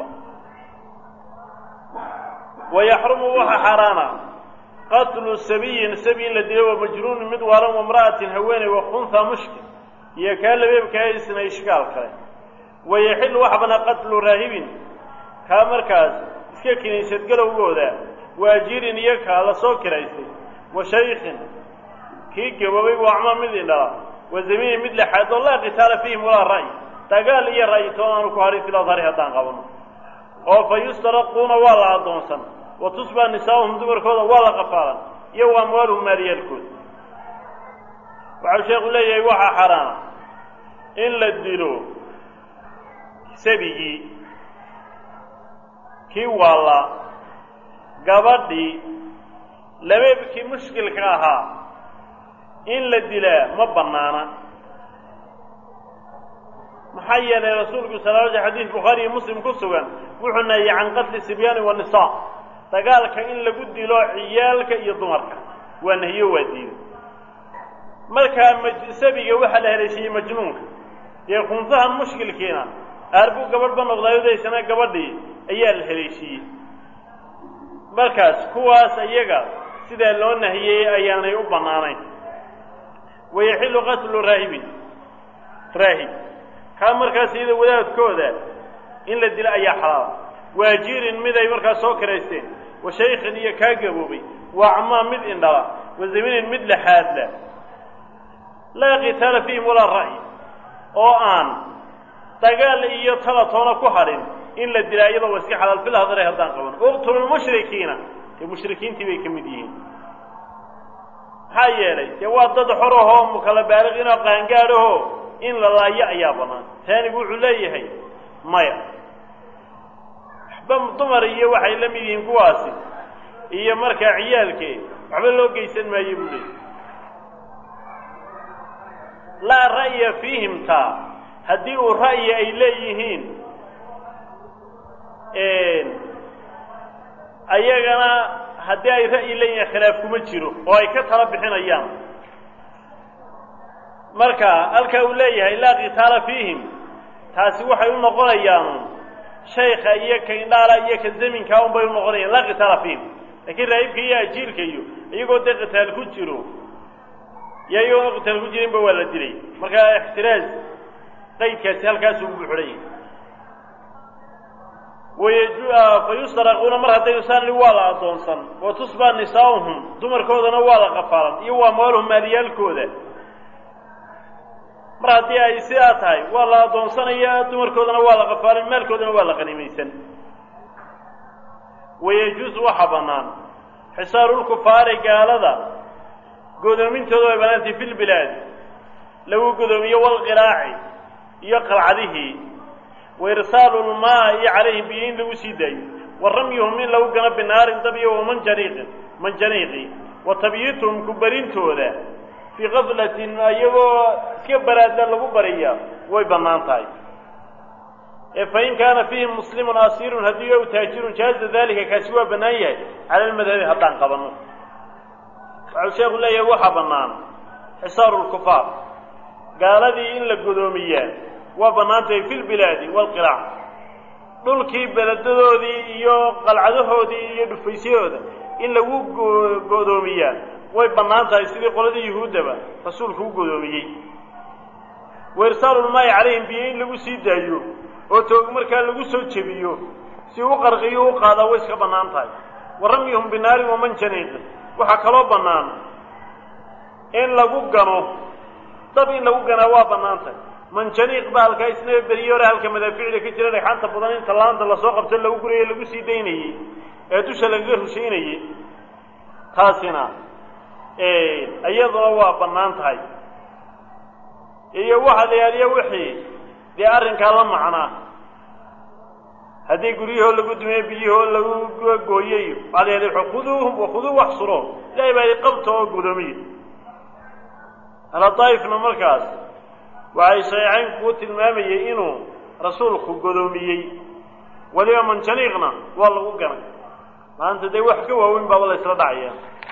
wayaxrumu waxa xaaraana qatlu sabiyin sabi in la dilo wa majnuunin mid waalan wamra'atin haweeney wakunha mushkil iyo kaa labeebkaa isna ishkaal kale wayaxilu waxa banaa qatlu raahibin kaa markaas iska kiniisad galowgooda waajirin iyo kaa la soo kiraystay wa shaykhin kii gaboobay waa acmaa mid indhala wa zamiini mid lexaad oo laa qitaala fiihim walaa ra'y dagaal iyo ra'yi toon aanu ku harin fil adhari haddaan qabano oo fa yustaraquuna waa la addoonsan wa tusbaa nisaa'uhum dumarkooda waa la qafaalan iyo wa amwaaluhum maaliyaalkooda waxau sheekhu leeyahay waxaa xaraana in la dilo sabigii kii waalla gabadhii labeebkii mushkilka ahaa in la dilaa ma bannaana maxaa yeelay rasuulku sala l xadiis bukhaari iyo muslim ku sugan wuxuu nahiyey can qatli sibyaani wanisaa dagaalka in lagu dilo ciyaalka iyo dumarka waa nahiyo waa diiday markaa msabiga waxaa la haleeshiiyey majnuunka dee kunsahan mushkilkiina aarbuu gabadhba noqdaayo daysana gabadhii ayaa la haleeshiiyey markaas kuwaas iyaga sidaa loo nahiyey ayaanay u bannaanayn wayaxillu qatlu raahibin raahib kaa markaas iyada wadaadkooda in la dilo ayaa xalaala waajirin mid ay markaas soo karaysteen wa shaykhin iyo kaa gaboobay wa acmaa mid indhala wa zaminin mid lexaadla laa qitaala fiihim walaa ra'yi oo aan dagaal iyo tala toona ku hadhin in la dilaa iyadoo wa iska xalaal fil hadare haddaan qaban uqtulu lmushrikiina dee mushrikiintii bay ka mid yihiin maxaa yeelay dee waa dad xorahoo mukala baaliqiinoo qaangaadhahoo in la laayo ayaa bannaan taanigu wuxuu leeyahay maya waxba dumar iyo waxay la mid yihiin kuwaasi iyo markaa ciyaalkee waxba loo geysan maayo buu leeyahy laa ra'ya fiihim taa haddii uu ra'yi ay leeyihiin ayagana haddii ay ra'yi leeyihiin khilaaf kuma jiro oo ay ka tala bixinayaan marka halkaa uu leeyahay laa qitaala fiihim taasi waxay u noqonayaan shaykha iyo ka indhaala iyo ka zaminkaa un bay u noqonayaan laa qitaala fiihim laakiin raahibka iyo ajiirka iyo iyagoo dee qitaal ku jiro iyo iyagoo qitaal ku jirinba waa la dilay marka ixtiraaz qaydkaasi halkaasuu ugu xidhan yahay fayustaraquuna mar hadday usaanli waa la addoonsan wa tusbaa nisaa'uhum dumarkoodana waa la qafaalan iyo waa amwaaluhum maaliyaalkooda mar haddii ay sidaa tahay waa la addoonsanaya dumarkoodana waa la qafaalan maalkoodana waa la qanimaysan wayajuusu waxaa bannaan xisaarulkufaari gaalada godoomintooda way bannaantay fi lbilaadi lagu godoomiyo walqiraaci iyo qalcadihii wa irsaalu lmaa'i calayhim biyo in lagu sii daayo wa ramyuhum in lagu gano binaarin dab iyo wamanjaniiqin manjaniiqi wa tabyiituhum ku barintooda fii kaflatin iyagoo iska baraadla lagu bariya way bannaan tahay ee fain kaana fiihim muslimun asiirun haddii ow taajirun jaaza dalika kaasi waa bannaan yahay cala almadhabi haddaan qabanno waxau sheekhu leeyahay waxaa bannaan xisaaru lkufaar gaaladii in la godoomiyaa waa bannaantahay fi lbilaadi waalqiraac dhulkii beledadoodii iyo qalcadahoodii iyo dhufaysyahooda in lagu godoomiyaa way bannaan tahay sidii qoladii yuhuuddaba rasuulku u godoomiyey wa irsaalulmaayi calayhim biyo in lagu sii daayo oo toog markaa lagu soo jebiyo si u qarqiyo u qaadaa way iska bannaan tahay wa ramyuhum binaarin wamanjaniiqin waxaa kaloo bannaan in lagu gano dab in lagu ganaa waa bannaan tahay manjaniiq ba halkaa isna beriye hore halka madaaficda ka jira dhagxaanta badan inta laanta lasoo qabto lagu guraye lagu sii daynayey ee dusha lagaga rushaynayey taasina iyaduna waa bannaan tahay iyo waxa la yaaliyo wixii dee arrinkaa la macnaa haddii guryahoo lagu dumiye biyahoo lagu gooyey waxaa la yaaliy khuduuhum wakhuduu waxsuroon ilahay baa i qabta oo gudoomiye aladaa'ifna markaas waxay shaeecaynku ku tilmaamayey inuu rasuulku godoomiyey weliba manjaniiqna waa lagu ganay maanta dee wax ka waaweyn baaba la ysla dhacaya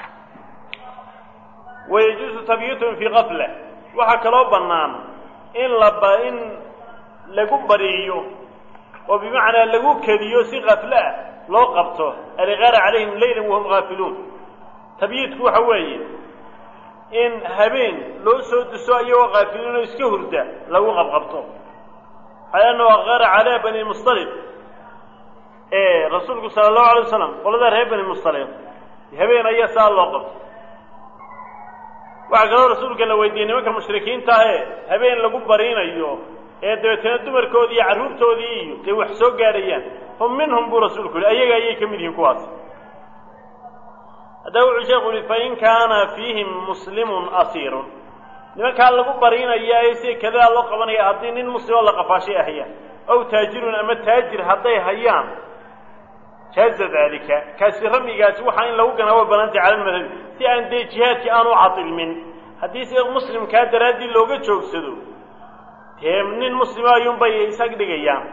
wayajuusu tabyiituhum fii kafla waxaa kaloo bannaan in laba in lagu bariyo oo bimacnaa lagu kediyo si kafle ah loo qabto aliqaara calayhim leylan wahum haafiluun tabyiidku waxa weeye in habeen loo soo duso iyagoo kaafiliin oo iska hurda lagu qabqabto xayaanahu aqara calaa bani mustaliq ee rasuulku sala allahu alay wasalam qolada reer bani mustaliq habeen ayaa saa loo qabto waxaa kaloo rasuulka la weydiiyey nimanka mushrikiinta ahe habeen lagu bariinayo ee dabeetana dumarkoodii iyo carruurtoodii iyo dee wax soo gaadhayaan hum minhum buu rasuulku yihi ayaga ayay ka mid yihiin kuwaas haddaba wuxuu sheekhu yihi fain kaana fiihim muslimun asiirun nimankaa lagu bariinaya ee sida kadaa loo qabanaya haddii nin muslimoo la qafaashay ahayaan aw taajirun ama taajir hadday hayaan jaaza daalika kaasi ramigaasi waxaa in lagu ganaa way banaantay cala lmadhabi si aan dee jihaadkii aan u cadilmin haddii sida muslimkaa daraaddii looga joogsado dee nin muslima ayuunbay isag dhigayaan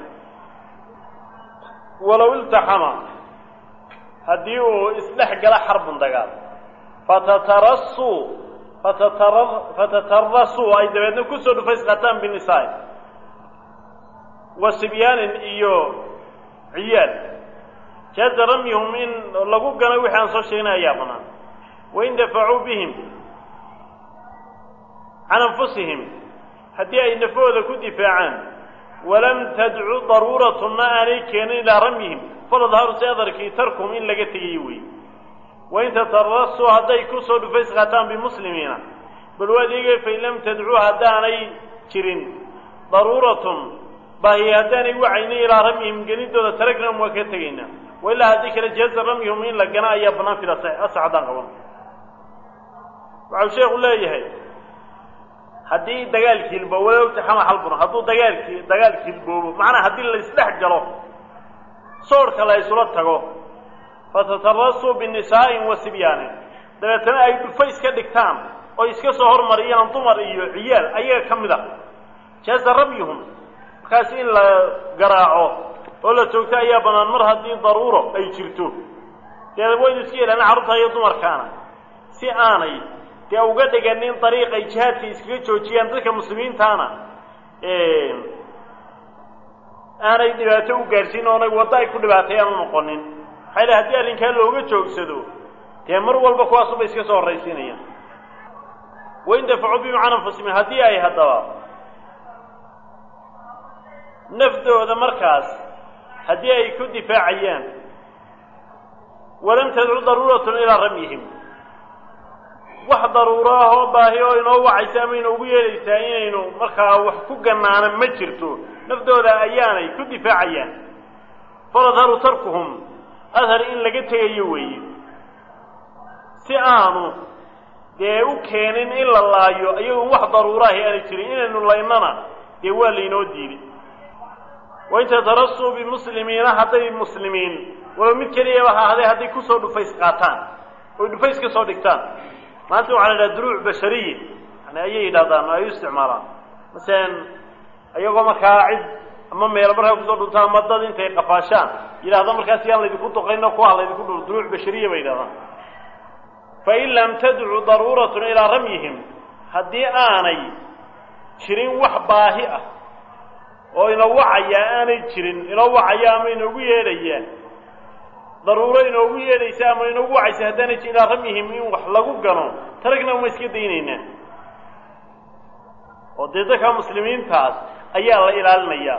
walow iltaxama haddii uu isdhex gala xarbun dagaal fatatarasuu fatatara fatatarasuu ay dabeedna kusoo dhufays qataan binisaa wa sibyaanin iyo ciyaal jaaza ramyuhum in lagu gano wixii aan soo sheegnay ayaa banaan wain dafacuu bihim can anfusihim haddii ay nafahooda ku difaacaan walam tadcu daruuratuna aanay keenin ilaa ramyihim faladharu si adarkii tarkum in laga tegayo wey wain tatarasuu hadday kusoo dhufays qaataan bimuslimiina bal waad eegay fain lam tadcuu haddaanay jirin daruuratun baahi haddaanay wacaynin ilaa ramyihim gelidooda taragnam waa ka tegaynaa wailaa haddii kale jaaza ramyuhum in la gana ayaa bannaan fil asax haddaan qaban waxau sheekhu leeyahay haddii dagaalkii hilboobo walowta xama xalbuna hadduu dagaalkii dagaalki hilboobo macnaa haddii la isdhex galo soorhka la isula tago fatatarasuu binisaa'in wa sibyaanin dabeetana ay dhufa iska dhigtaan oo iska soo hormariyaan dumar iyo ciyaal ayaga ka mid a jaaza ramyuhum markaas in la garaaco oo la joogto ayaa bannaan mar haddii daruuro ay jirto dee waynu iska yeelana carruurta iyo dumarkaana si aanay dee uga dhiganin dariiq ay jihaadka iskaga joojiyaan dadka muslimiintaana aanay dhibaato u gaadhsiin oonay waddo ay ku dhibaateeyaan u noqonin maxaa yidhi haddii arrinkaa looga joogsado dee mar walba kuwaasuba iska soo horraysiinayaan wain dafacuu bihim can anfusihim haddii ay haddaba naftooda markaas haddii ay ku difaacayaan walam tadcu daruuratun ilaa ramyihim wax daruuro ah oo baahi oo inoo wacaysa ama inoogu yeelaysaa inaynu markaa wax ku gannaana ma jirto naftooda ayaanay ku difaacayaan faladharu tarkuhum adhar in laga tegayo weeye si aanu dee u keenin in la laayo iyagoon wax daruuraahi aanay jirin inaynu laynana dee waa laynoo diiday wain tatarasuu bimuslimiina hadday muslimiin walow mid keliyaba ha ahday hadday kusoo dhufays qaataan oy dhufays ka soo dhigtaan maanta waxaa la yidhaha duruuc bashariye yani ayay yidhahdaan oo ay u isticmaalaan masalan iyagoo markaa cid ama meelo markaa kusoo dhuntaan ama dad intay qafaashaan yidhahda markaas yaan laydinku duqayn oo kuwa laydinku dhul duruuc bashariya bay yidhahdaan fain lam tadcu daruuratun ilaa ramyihim haddii aanay jirin wax baahi ah oo inoo wacaya aanay jirin inoo wacaya ama inoogu yeedhaya daruuro inoogu yeedhaysa ama inoogu wacaysa haddaanay jirin ilaa ramyihim in wax lagu gano taragna uma iska daynaynaa oo dee dadka muslimiintaas ayaa la ilaalinayaa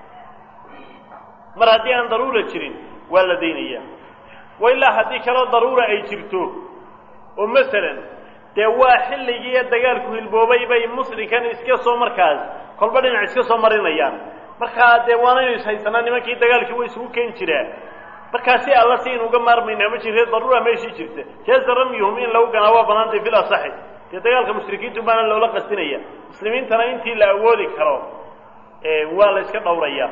mar haddii aan daruura jirin waa la daynayaa wa ilaa haddii kaloo daruura ay jirto oo masalan dee waa xilligii dagaalku hilboobay bay muslimkan iska soo markaas kolba dhinac iska soo marinayaan markaa dee waanaynu ishaysanaa nimankii dagaalkii way isugu keeni jiraa markaa si alla si aynu uga maarmaynaa ma jirte daruura meeshii jirta jaaza ramyuhum in lagu ganaa waa banaantay fil asaxi dee dagaalka mushrikiintu baana loola qastinaya muslimiintana intii la awoodi karo waa la iska dhowrayaa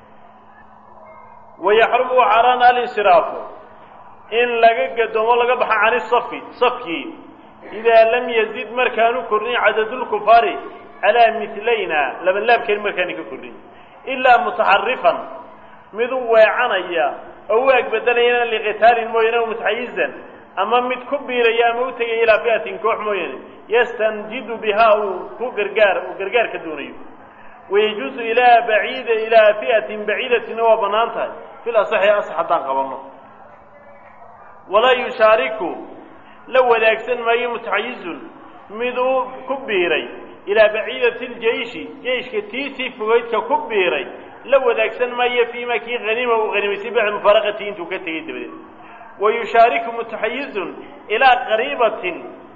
wayaxrumu xaaraan alinsiraafu in laga gadoomo laga baxo cani safi safkii idaa lam yazid markaanu kordhin cadadulkufaari calaa milayna labanlaabkeen markaani ka kordhin ilaa mutaxarifan mid u weecanaya oo u agbedelayana liqitaalin mooyaane o mutaxayizan ama mid ku biiraya ama u tegaya ilaa fi'atin koox mooyaane yastanjidu bihaa uu ku gargaar uu gargaar ka doonayo wayajuusu ilaa baciida ilaa fi'atin baciidatina waa bannaan tahay fil asaxi asax haddaan qabanno walaa yushaariku la wadaagsan maayo mutaxayizun mid uu ku biiray ilaa baciidati ljeishi jeiشhka tiisii fogeydka ku biiray la wadaagsan maayo fiima kii hanima uu hanimaysay bacda mufaaraqatii intuu ka tegay dabadeed wa yushaariku mutaxayizun ilaa qariibatin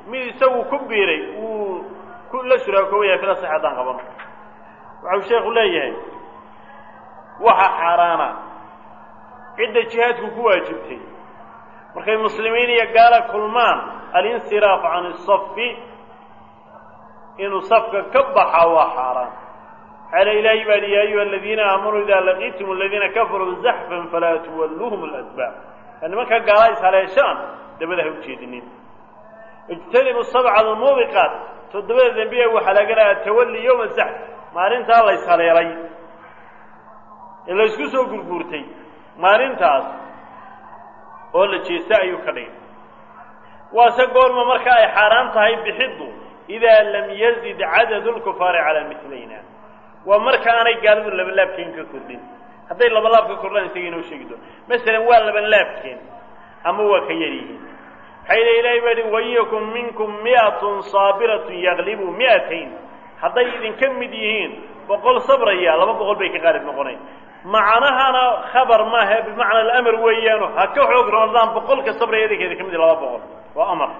mid isagu ku biiray wuu ku la shuraakoobayahay fila sax haddaan qabano waxau sheekhu leeyahay waxa xaaraana cidda jihaadku ku waajibtay markay muslimiin iyo gaala kulmaan alinsiraaf can isafi inuu safka ka baxa waa xaaraan xaala ilaahi baa hi ya ayuha aladiina aamanuu idaa laqiitum aladiina kafaruu zaxfan falaa tuwalluuhum aladbaar nimanka gaala is haleeshaan dabada ha ujeedinin ijtanibu sabca almuubiqaat toddobada dembiye waxaa laga lahaa tawalli yowma zaxf maalintaa la ishaleelay ee la ysku soo gurguurtay maalintaas oo la jeesta ayuu ka dhigay waase goorma marka ay xaaraan tahay bixiddu idaa lam yazid cadadu lkufaari calaa milayna waa marka aanay gaalidu labanlaabkeen ka kordhin hadday labalaab ka kordhaan isaga inoo sheegi doon masalan waa labanlaabkeen ama waa ka yar yihiin maxaa yidhi ilahay baa yihi wayakum minkum mi'atun saabiratun yaglibu mi'atayn hadday idinka mid yihiin boqol sabraya laba boqol bay ka qaalib noqonayn macnahana khabar maaha bimacna alamar weeyaano ha ka xoog ramadaan boqolka sabraya idinkeeda ka mid laba boqol waa amar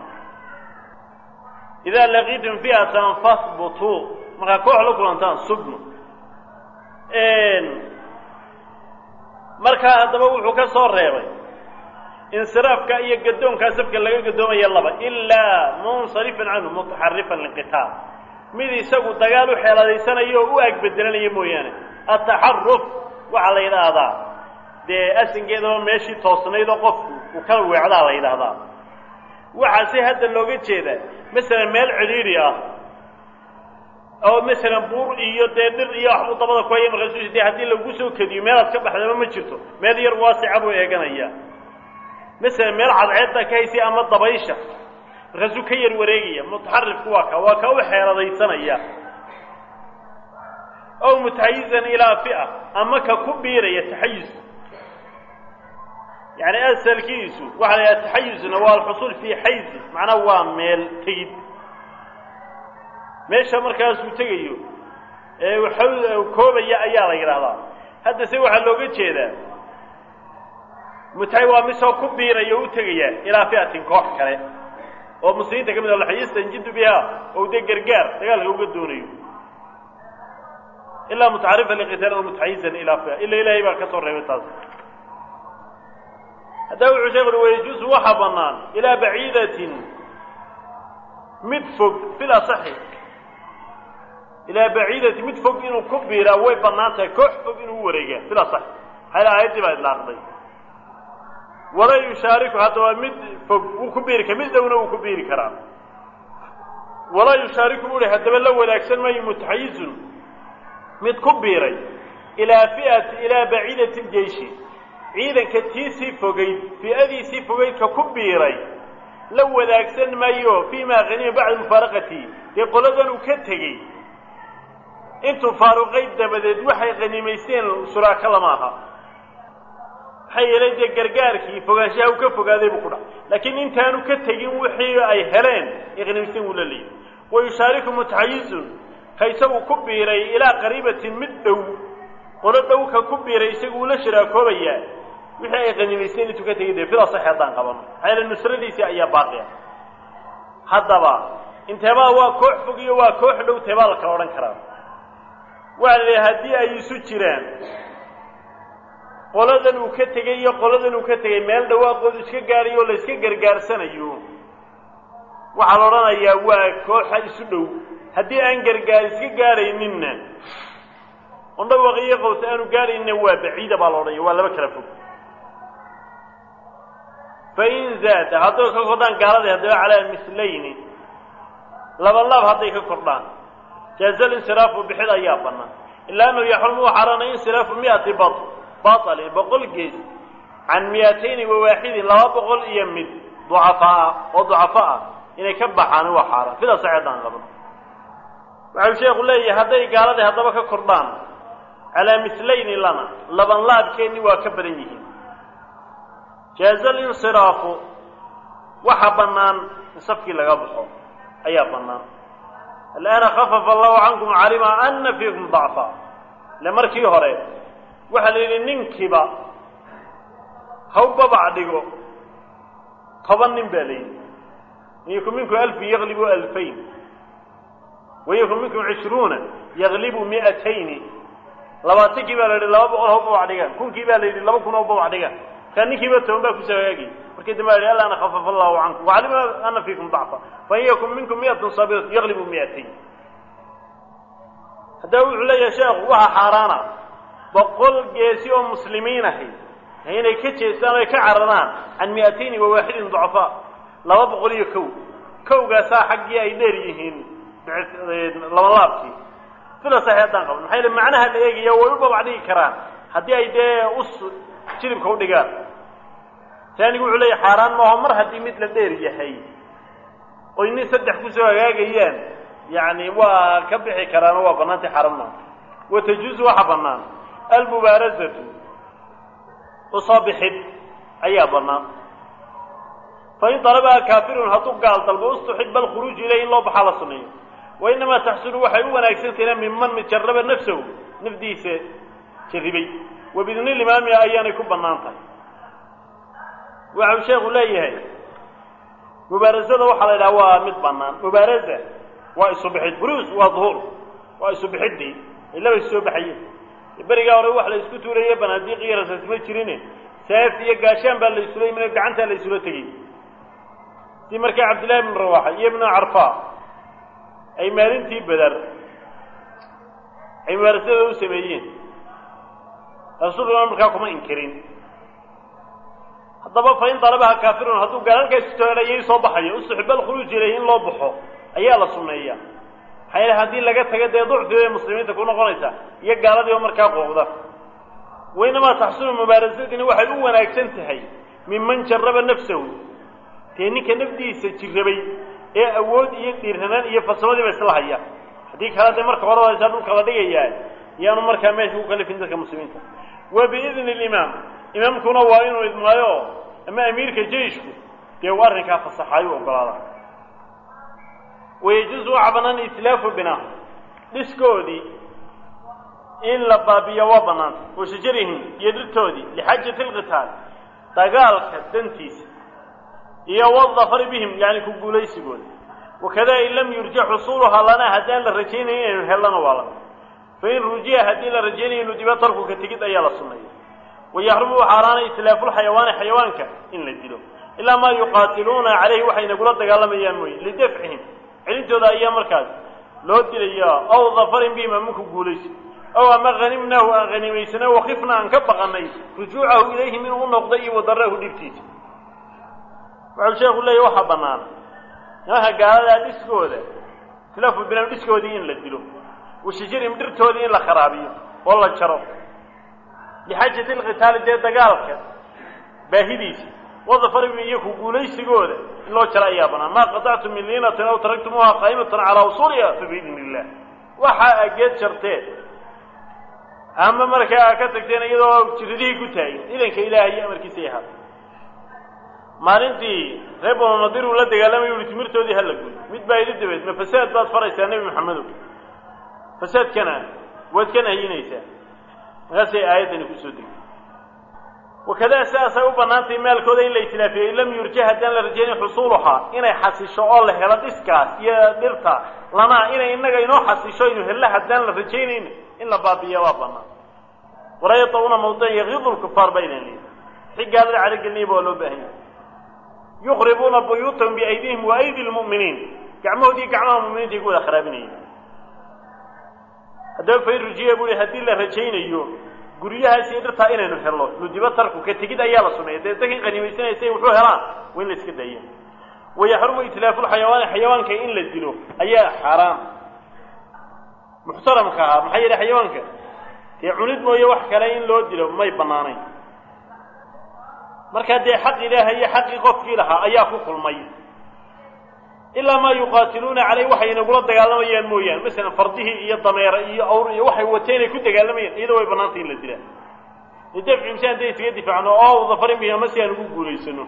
idaa laqiitum fi'atan fahbutuu markaa koox la kulantaan sugnu markaa haddaba wuxuu ka soo reebay insiraafka iyo gadoonkaa safka laga gadoomaya laba ilaa munsarifan canhu mutaxarifan liqitaal mid isagu dagaal u xeeladaysanaya oo u agbedelanaya mooyaane ataxaruf waxaa la yidhaahdaa dee asinkeedaba meeshii toosnayd oo qofku uu kala weecdaa la yidhaahdaa waxaa si hadda looga jeedaa masalan meel cidhiidhi ah oo masalan buur iyo dee dhir iyo waxbuu dabada ku haya markaasu de haddii lagu soo kediyo meelaad ka baxdaba ma jirto meel yar waasica buu eeganaya masalan meel cadceedda ka haysay ama dabaysha markaasuu ka yar wareegaya mutaxarifku waa ka waa ka u xeeladaysanaya ow mutaxayizan ilaa fi'a ama ka ku biiraya taxayus yani asalkiisu waxaa la yidhaha taxayusna waa alxusuul fii xayzi macnaa waa meel tegid meesha markaasuu tegayo ee koobaya ayaa la yidhaahdaa hadda se waxaa looga jeedaa mutahay waa misoo ku biiraya o u tegaya ilaa fi'atin koox kale oo muslimiinta ka mid a yastanjidu biha oo dee gargaar dagaalka uga doonayo ilaa mutaxarifan liqitaal o mutaxayizan ilaa fia ila ilaahay baa ka soo reebay taas haddaba wuxuu sheekh ui wayajuusu waxaa bannaan ilaa baciidatin mid fog fil asaxi ilaa baciidatin mid fog inuu ku biiraa way bannaan tahay koox fog inuu u wareegaa fil asaxi maxaa aayaddii baa idlaaqday wala yushaariku haddaba mid fog wuu ku biiri kara mid dhowna wuu ku biiri karaa walaa yushaariku buu hi haddaba la wadaagsan maayo mutaxayizun mid ku biiray ilaa fi'ati ilaa baciidati ljeishi ciidanka tiisii fogayd fi'adiisii fogaydka ku biiray la wadaagsan maayo fii ma hanima bacda mufaaraqati dee qoladan uu ka tegey intuu faaruqay dabadeed waxay khanimaysteen shuraaka lama aha maxaa yeelay dee gargaarkii fogaanshaha uu ka fogaaday buu ku dhac laakiin intaanu ka tegin wixii ay heleen ee khanimaysteen wuu la leeyay wa yushaariku mutaxayizun ka isagu ku biiray ilaa qariibatin mid dhow qolo dhow ka ku biiray isagu uu la shiraakoobayaa wixii ay khanimaysteen intuu ka tegay dee fida sax haddaan qabano maxaa yeele nusradiisii ayaa baaqi ah haddaba inteebaa waa koox fog iyo waa koox dhow teebaa la kala odhan karaa waxa la idhaha haddii ay isu jiraan qoladan uu ka tegey iyo qoladan uu ka tegey meel dhawaaqoodu iska gaadhayo oo la iska gargaarsanayo waxaa la odhanayaa waa kooxa isu dhow haddii aan gargaar iska gaadhayninna on dhawaq iyo qaws aanu gaadhayninna waa baciida baa la odhanaya waa laba kala fog fain zaada hadday ka kordhaan gaaladii haddaba calaa mislayni laba laab hadday ka kordhaan jaaza linsiraafu bixid ayaa bannaan ilaa annahu yaxrumu u xaaraanay insiraafu mi'ati bat baطalin boqol gees can miyatayni wawaaxidin laba boqol iyo mid ducafaa oo ducafo ah inay ka baxaan waa xaaraan sida saxeedaan qaban waxau sheekhu leeyahay hadday gaaladii haddaba ka kordhaan calaa mislayni lana laban laabkeenni waa ka badan yihiin jaaza linsiraafu waxa bannaan in safkii laga baxo ayaa bannaan al'aana khafafa allahu cankum calima ana fiikum dacfa ile markii hore waxaa la yidhi ninkiiba haw babac dhigo toban nin baa la yidhi in yakun minkum alfu yaglibu alfayn wain yakun minkum cishruuna yaglibu mi'atayni labaatankii baa la yidhi laba boqol oo bawac dhigaan kunkii baa la yidhi laba kun oo bawac dhigaan markaa ninkiiba toban baa kusoo hagaagay markii dambe la yidhi alla ana khafafa allahu cankum wacalima ana fiikum dacfa fain yakun minkum mi'atun saabiratu yaglibu mi'atayn haddaba wuxuu leeyahay sheekhu waxa xaaraana boqol geesi oo muslimiin ahi inay ka jeestaan o ay ka cararaan can mi'atayni wa waaxidin ducafaa laba boqol iyo kow kowgaasaa xaggii ay dheer yihiin labalaabkii sida saxi haddaan qabno maxaa yele macnaha la eegaya way u babac dhigi karaan haddii ay dee us jilibka udhigaan taanigu wuxuu leeyahy xaaraan maaho mar haddii mid la dheer yahay oy nin saddex kusoo hagaagayaan yacni waa ka bixi karaan oo waa bannaantay xaaraan maaha wa tajuusu waxa bannaan almubaarazatu usoo bixid ayaa bannaan fain dalabaha kaafirun hadduu gaal dalbo ustuxiba alkhuruuju ilayh in loo baxaa la suneeyo wainamaa taxsunu waxay u wanaagsantahiina minman mid jarraba nafsahu nafdiisa jarribay wabidni limaami ayaanay ku bannaan tahay waxau sheekhu leeyahay mubaarasada waxaa la yidhaha waa mid bannaan mubaarasa waa isu bixid buruus waa duhuur waa isu bixiddii ay laba is soo baxayeen berigaa hore wax la isku tuuraye banaadiiq iyo rasaas ma jirine saaf iyo gaashaan baa la isula yimid gacantaa la isula tegey si markaa cabdillahi ibnu rawaxa iyo ibnu carfa ay maalintii beder ay mubaarasada u sameeyeen rasuulkuna markaa kuma inkirin haddaba fain dalabaha kaafirun hadduu gaalaalkaas istoolayay soo baxayo ustuxiba alkhuruuj ilayhi in loo baxo ayaa la sunneeya maxaa yeele haddii laga taga dee ducfi bay muslimiinta ku noqonaysaa iyo gaaladii oo markaa qooqda wainamaa taxsunu mubaarasadini waxay u wanaagsan tahay minman jarraba nafsahu dee ninka nafdiisa jirrabay ee awood iyo dhiirranaan iyo farsamadiiba isla haya haddii kale dee marka hore haysaa dhulka la dhigayaa yaanu markaa meesha ku kalifin dadka muslimiinta wa biidni limaam imaamkuna waa inuu idmaayo ama amiirka jeyshku dee uu arrinkaa fasaxaayo ogolaada wayajuusu waxa bannaan itlaafu binaa dhiskoodii in la baabiyo waa bannaanta wa shajarihim iyo dhirtoodii lixaajati alqitaal dagaalka dantiisa iyo wadafari bihim yani ku guulaysigooda wakada in lam yurja xusuuluhaa lana haddaan la rajaynayn inaynu hellana waa la fain rujiya haddii la rajaynayo inu diba tarkuka tegid ayaa la sunneeya wayaxrumu xaaraana itlaafuulxayawaani xayawaanka in la dilo ilaa maa yuqaatiluuna calayhi waxay nagula dagaalamayaan mooye lidafcihim celintooda ayaa markaas loo dilaya aw dafarin bihim ama ku guulaysi ow ama hanimnaahu aan hanimaysana wakifna aan ka baqanay rujuucahu ilayhim inuu u noqdo iyo wadarahu dhibtiisa wuxuu sheekhu leeyahy waxaa bannaan nimanka gaaladaa dhiskooda itlaafu binam dhiskoodii in la dilo washajarihim dhirtoodii in la kharaabiyo oo la jaro lixaajati alqitaali dee dagaalka baahidiisa wadafarihim iyo ku guulaysigooda in loo jaro ayaa bannaan maa qatactum min liinatin aw taraktumuuha qaa'imatan calaa usuuliha fa biidni illah waxa a geed jarteen ama markaa ka tagteen iyadoo jiridihii ku taagin idanka ilaahay iyo amarkiisa yahaa maalintii reer bananadir uu la dagaalamay uhi timirtoodii hala guy mid baa idi dabeed ma fasaad baad faraysaa nebi maxamedow fasaadkana waad ka nahiyinaysaa markaasay aayaddani kusoo degay wakadaa sidaasay u bannaantay maalkooda in la itlaafiyo in lam yurja haddaan la rajaynin xusuuluhaa inay xasisho oo la helo dhiskaas iyo dhirta lanaa inay innaga inoo xasisho inu hello haddaan la rajaynayn in la baabiya waa bannaan walaa yatauna mawdican yakiidu lkufaar baynan lihi si gaalada calogelinayba waa loo baahan yahay yukhribuuna buyuutahum biaydihim wa aydi lmu'miniin gacmahoodii gacmaha muminiinta ay ku wada kharaabinayeen haddaba fain rujiya buu hi haddii la rajaynayo guryahaas iyo dhirtaa inaynu helno nudiba tarku ka tegid ayaa la suneeya dee dadkan qanimaysanaysa wuxuu helaan waa in la iska daya wayaxrumu itlaafu lxayawaani xayawaanka in la dilo ayaa xaaraam muxtaramka ahaa maxaa yeele xayawaanka dee cunid mooye wax kale in loo dilo may bannaanayn markaa dee xaq ilaaha iyo xaqii qofkii lahaa ayaa ku kulmay ilaa maa yuqaatiluuna caleyh waxay nagula dagaalamayaan mooyaane masalan fardihii iyo dameere iyo awr iyo waxay wateen ay ku dagaalamayaan iyadoo way bannaantay in la dilaa lidafci msi hadday isaga difaacno oo dafarin bihi ama si aan ugu guulaysano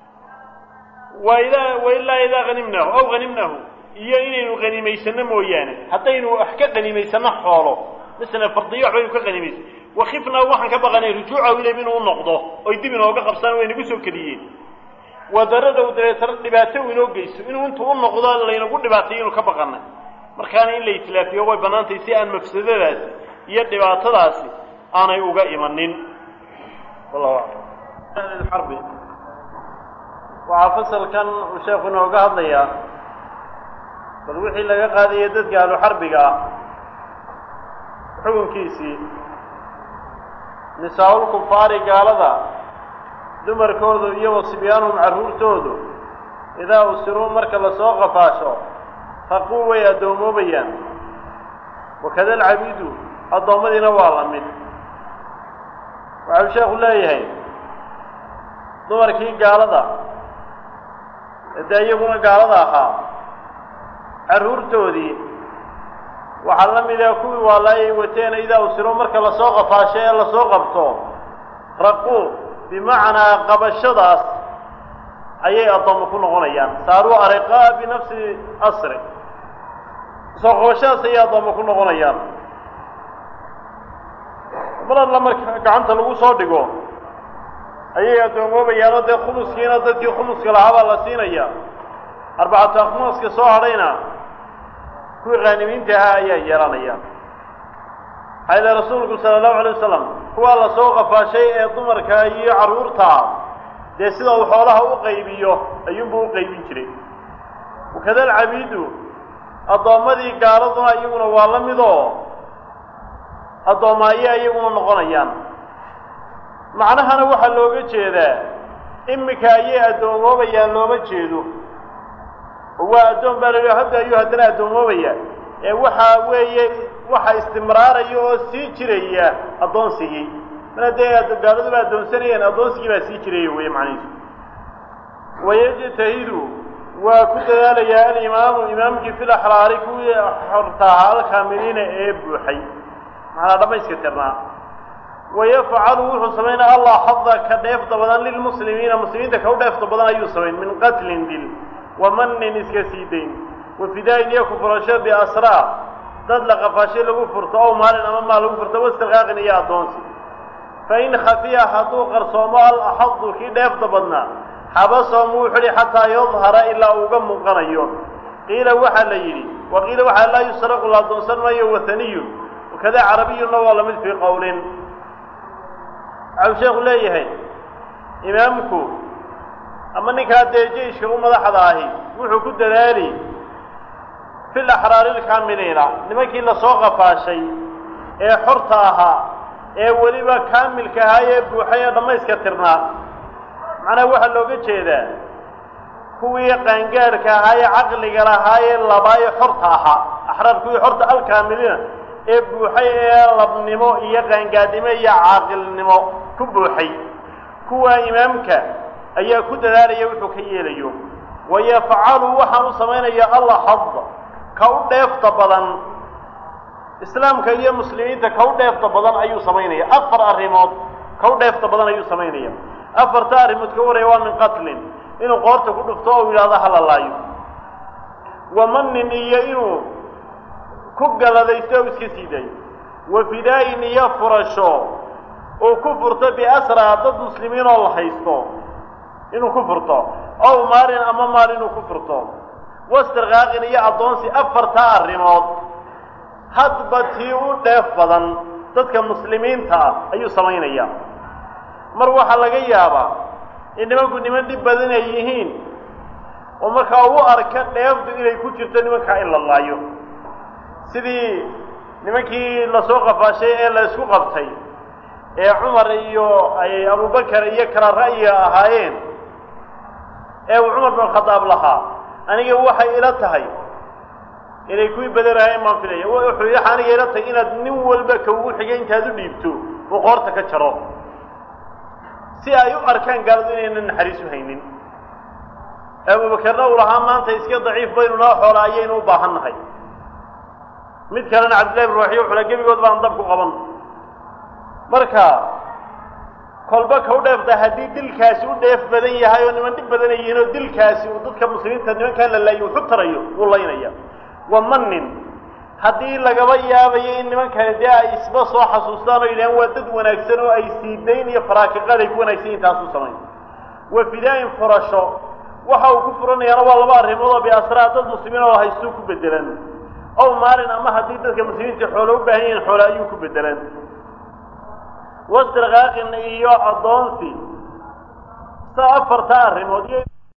wa idaa wa ilaa idaa hanimnaahu aw hanimnaahu iyo inaynu hanimaysano mooyaane haddaynu wax ka hanimaysano xoolo masalan fardiyo waxbaynu ka hanimaysan wakifnaa waxaan ka baqanay rujuucahu ilayhim inuu u noqdo oy dib inooga qabsaan way nagu soo keliyeen wadaradhow dabeetana dhibaato u inoo geysto inuu intuu u noqdo laynagu dhibaatayo inuu ka baqanay markaana in la itlaafiyo way bannaantahay si aan mafsadadaasi iyo dhibaatadaasi aanay uga imanin wallahu aclam xarbi waxaa fasalkan uu sheekhu inooga hadlayaa bal wixii laga qaadaya dadka ahlu xarbiga ah xukunkiisii nisaa-ul kufaari gaalada dumarkoodu iyo wasibyaanhum carruurtoodu idaa usiruu marka lasoo qafaasho raquu way addoommoobayaan wakada alcabiidu addoommadiina waa la mid waxau sheekhu leeyahay dumarkii gaalada dee iyaguna gaalada ahaa carruurtoodii waxaa la mid ah kuwii waalaayay wateen idaa usiro marka lasoo qafaasho ee lasoo qabto raquu bimacnaa qabashadaas ayay addoommo ku noqonayaan saaruu ariqaa binafsi asri soo qabashadaas ayay addoommo ku noqonayaan mar alla marka gacanta lagu soo dhigo ayay addoommoobayaanoo dee khumuskiina dadkii khumuska lahaabaa la siinaya arbacatu akhmuuska soo hadhayna kuwii qaanimiinta ahaa ayaa yeelanaya maxaa ile rasuulku sala allahu alay wasalam kuwaa lasoo qafaashay ee dumarka iyo carruurtaa dee sida uu xoolaha u qaybiyo ayuunbuu u qaybin jiray wakada alcabiidu addoommadii gaaladuna iyaguna waa la midoo addoommaayo iyaguna noqonayaan macnahana waxaa looga jeedaa iminka ayay addoommoobayaan looma jeedo oo waa addoon baa la hadda ayuu haddana addoomoobaya ee waxaa weeye waxa istimraaraya oo sii jiraya addoonsigii mana dee gaaladuba addoonsanayeen addoonsigii baa sii jiraya weeye macnihiisu wayajtahidu waa ku dadaalayaa alimaamu imaamkii fil axraari kuwii xortaahaa alkaamiliina ee buuxay macnaa dhammayska tirnaa wayafcalu wuxuu samaynaya allah xada ka dheefta badan lilmuslimiina muslimiinta ka u dheefta badan ayuu samayn min qatlin dil wa manin iska sii dayn wa fidaayin iyo ku furasho biasraa dad la qafaashay lagu furto ow maalin ama maal lagu furto wastirqaaqin iyo addoonsi fain khafiya hadduu qarsoomo alaxadu kii dheefta badnaa xabasahum wuu xidhi xataa yadhara ilaa uuga muuqanayo qiila waxaa la yidhi wa qiila waxaa laa yusraqu la addoonsan maayo wahaniyun wakada carabiyunna waa lamid fii qowlin waxau sheekhu leeyahay imaamku ama ninkaa dee jeiska u madaxda ahi wuxuu ku dadaali fil axraari lkaamiliina nimankii lasoo qafaashay ee xorta ahaa ee weliba kaamilka ahaa ee buuxay ee dhammayska tirnaa macnaha waxaa looga jeedaa kuwii qaangaadhka ahaa ee caqliga lahaa ee labaa ee xorta ahaa axraar kuwii xorta alkaamiliina ee buuxay ee labnimo iyo qaangaadhnimo iyo caaqilnimo ku buuxay kuwa imaamka ayaa ku dadaalaya wuxuu ka yeelayo wayafcalu waxaan u samaynaya alla xada ka u dheefta badan islaamka iyo muslimiinta ka u dheefta badan ayuu samaynaya afar arrimood ka u dheefta badan ayuu samaynaya afarta arrimood ka waraya waa min qatlin inuu qoorta ku dhufto oo yidhahdo hala laayo wa manin iyo inuu ku galadaysto o iska sii daayo wa fidaa-in iyo furasho uu ku furto biasraa dad muslimiin oo la haysto inuu ku furto ow maalin ama maal inuu ku furto wastirqaaqin iyo addoonsi afartaa arrimood hadba tii u dheef badan dadka muslimiinta ah ayuu samaynaya mar waxaa laga yaabaa in nimanku niman dhib badan ay yihiin oo markaa u arka dheefdu inay ku jirto nimankaa in la laayo sidii nimankii lasoo qafaashay ee la isku qabtay ee cumar iyo ay abubakar iyo kala ra'yiga ahaayeen ee uu cumar bin khadaab lahaa aniga waxay ila tahay inay kuwii badanaayeen baan filaya wuxuu yaxa aniga ila tahay inaad nin walba ka ugu xigay intaad u dhiibto uu qoorta ka jaro si ay u arkaan gaaladu inaynan naxariis u haynin abubakarna uu lahaa maanta iska daciif baynu noo xoola ayaynu u baahan nahay mid kalena cabdillahi bin ruuxiyo wuxuu la gebigood baan dab ku qaban marka kolba ka u dheefta haddii dilkaasi u dheef badan yahay oo niman dhib badan ay yihiin oo dilkaasi uu dadka muslimiinta nimankaa la laayo wuxu tarayo wuu laynaya wa manin haddii lagaba yaabayo in nimankani dee ay isba soo xasuustaan oo yidhahaan waa dad wanaagsan oo ay siidayn iyo faraakiqaad ay ku wanaagsan yihin taasuu samayn wa fidaa-in furasho waxa uu ku furanayaana waa laba arrimood oo biasraa dad muslimiin oo haystuu ku bedelan ow maalin ama haddii dadka muslimiinta xoolo u baahan yihiin xoolo ayuu ku bedelan wastirkaaqin iyo addoonsi sa afarta arrimood iyo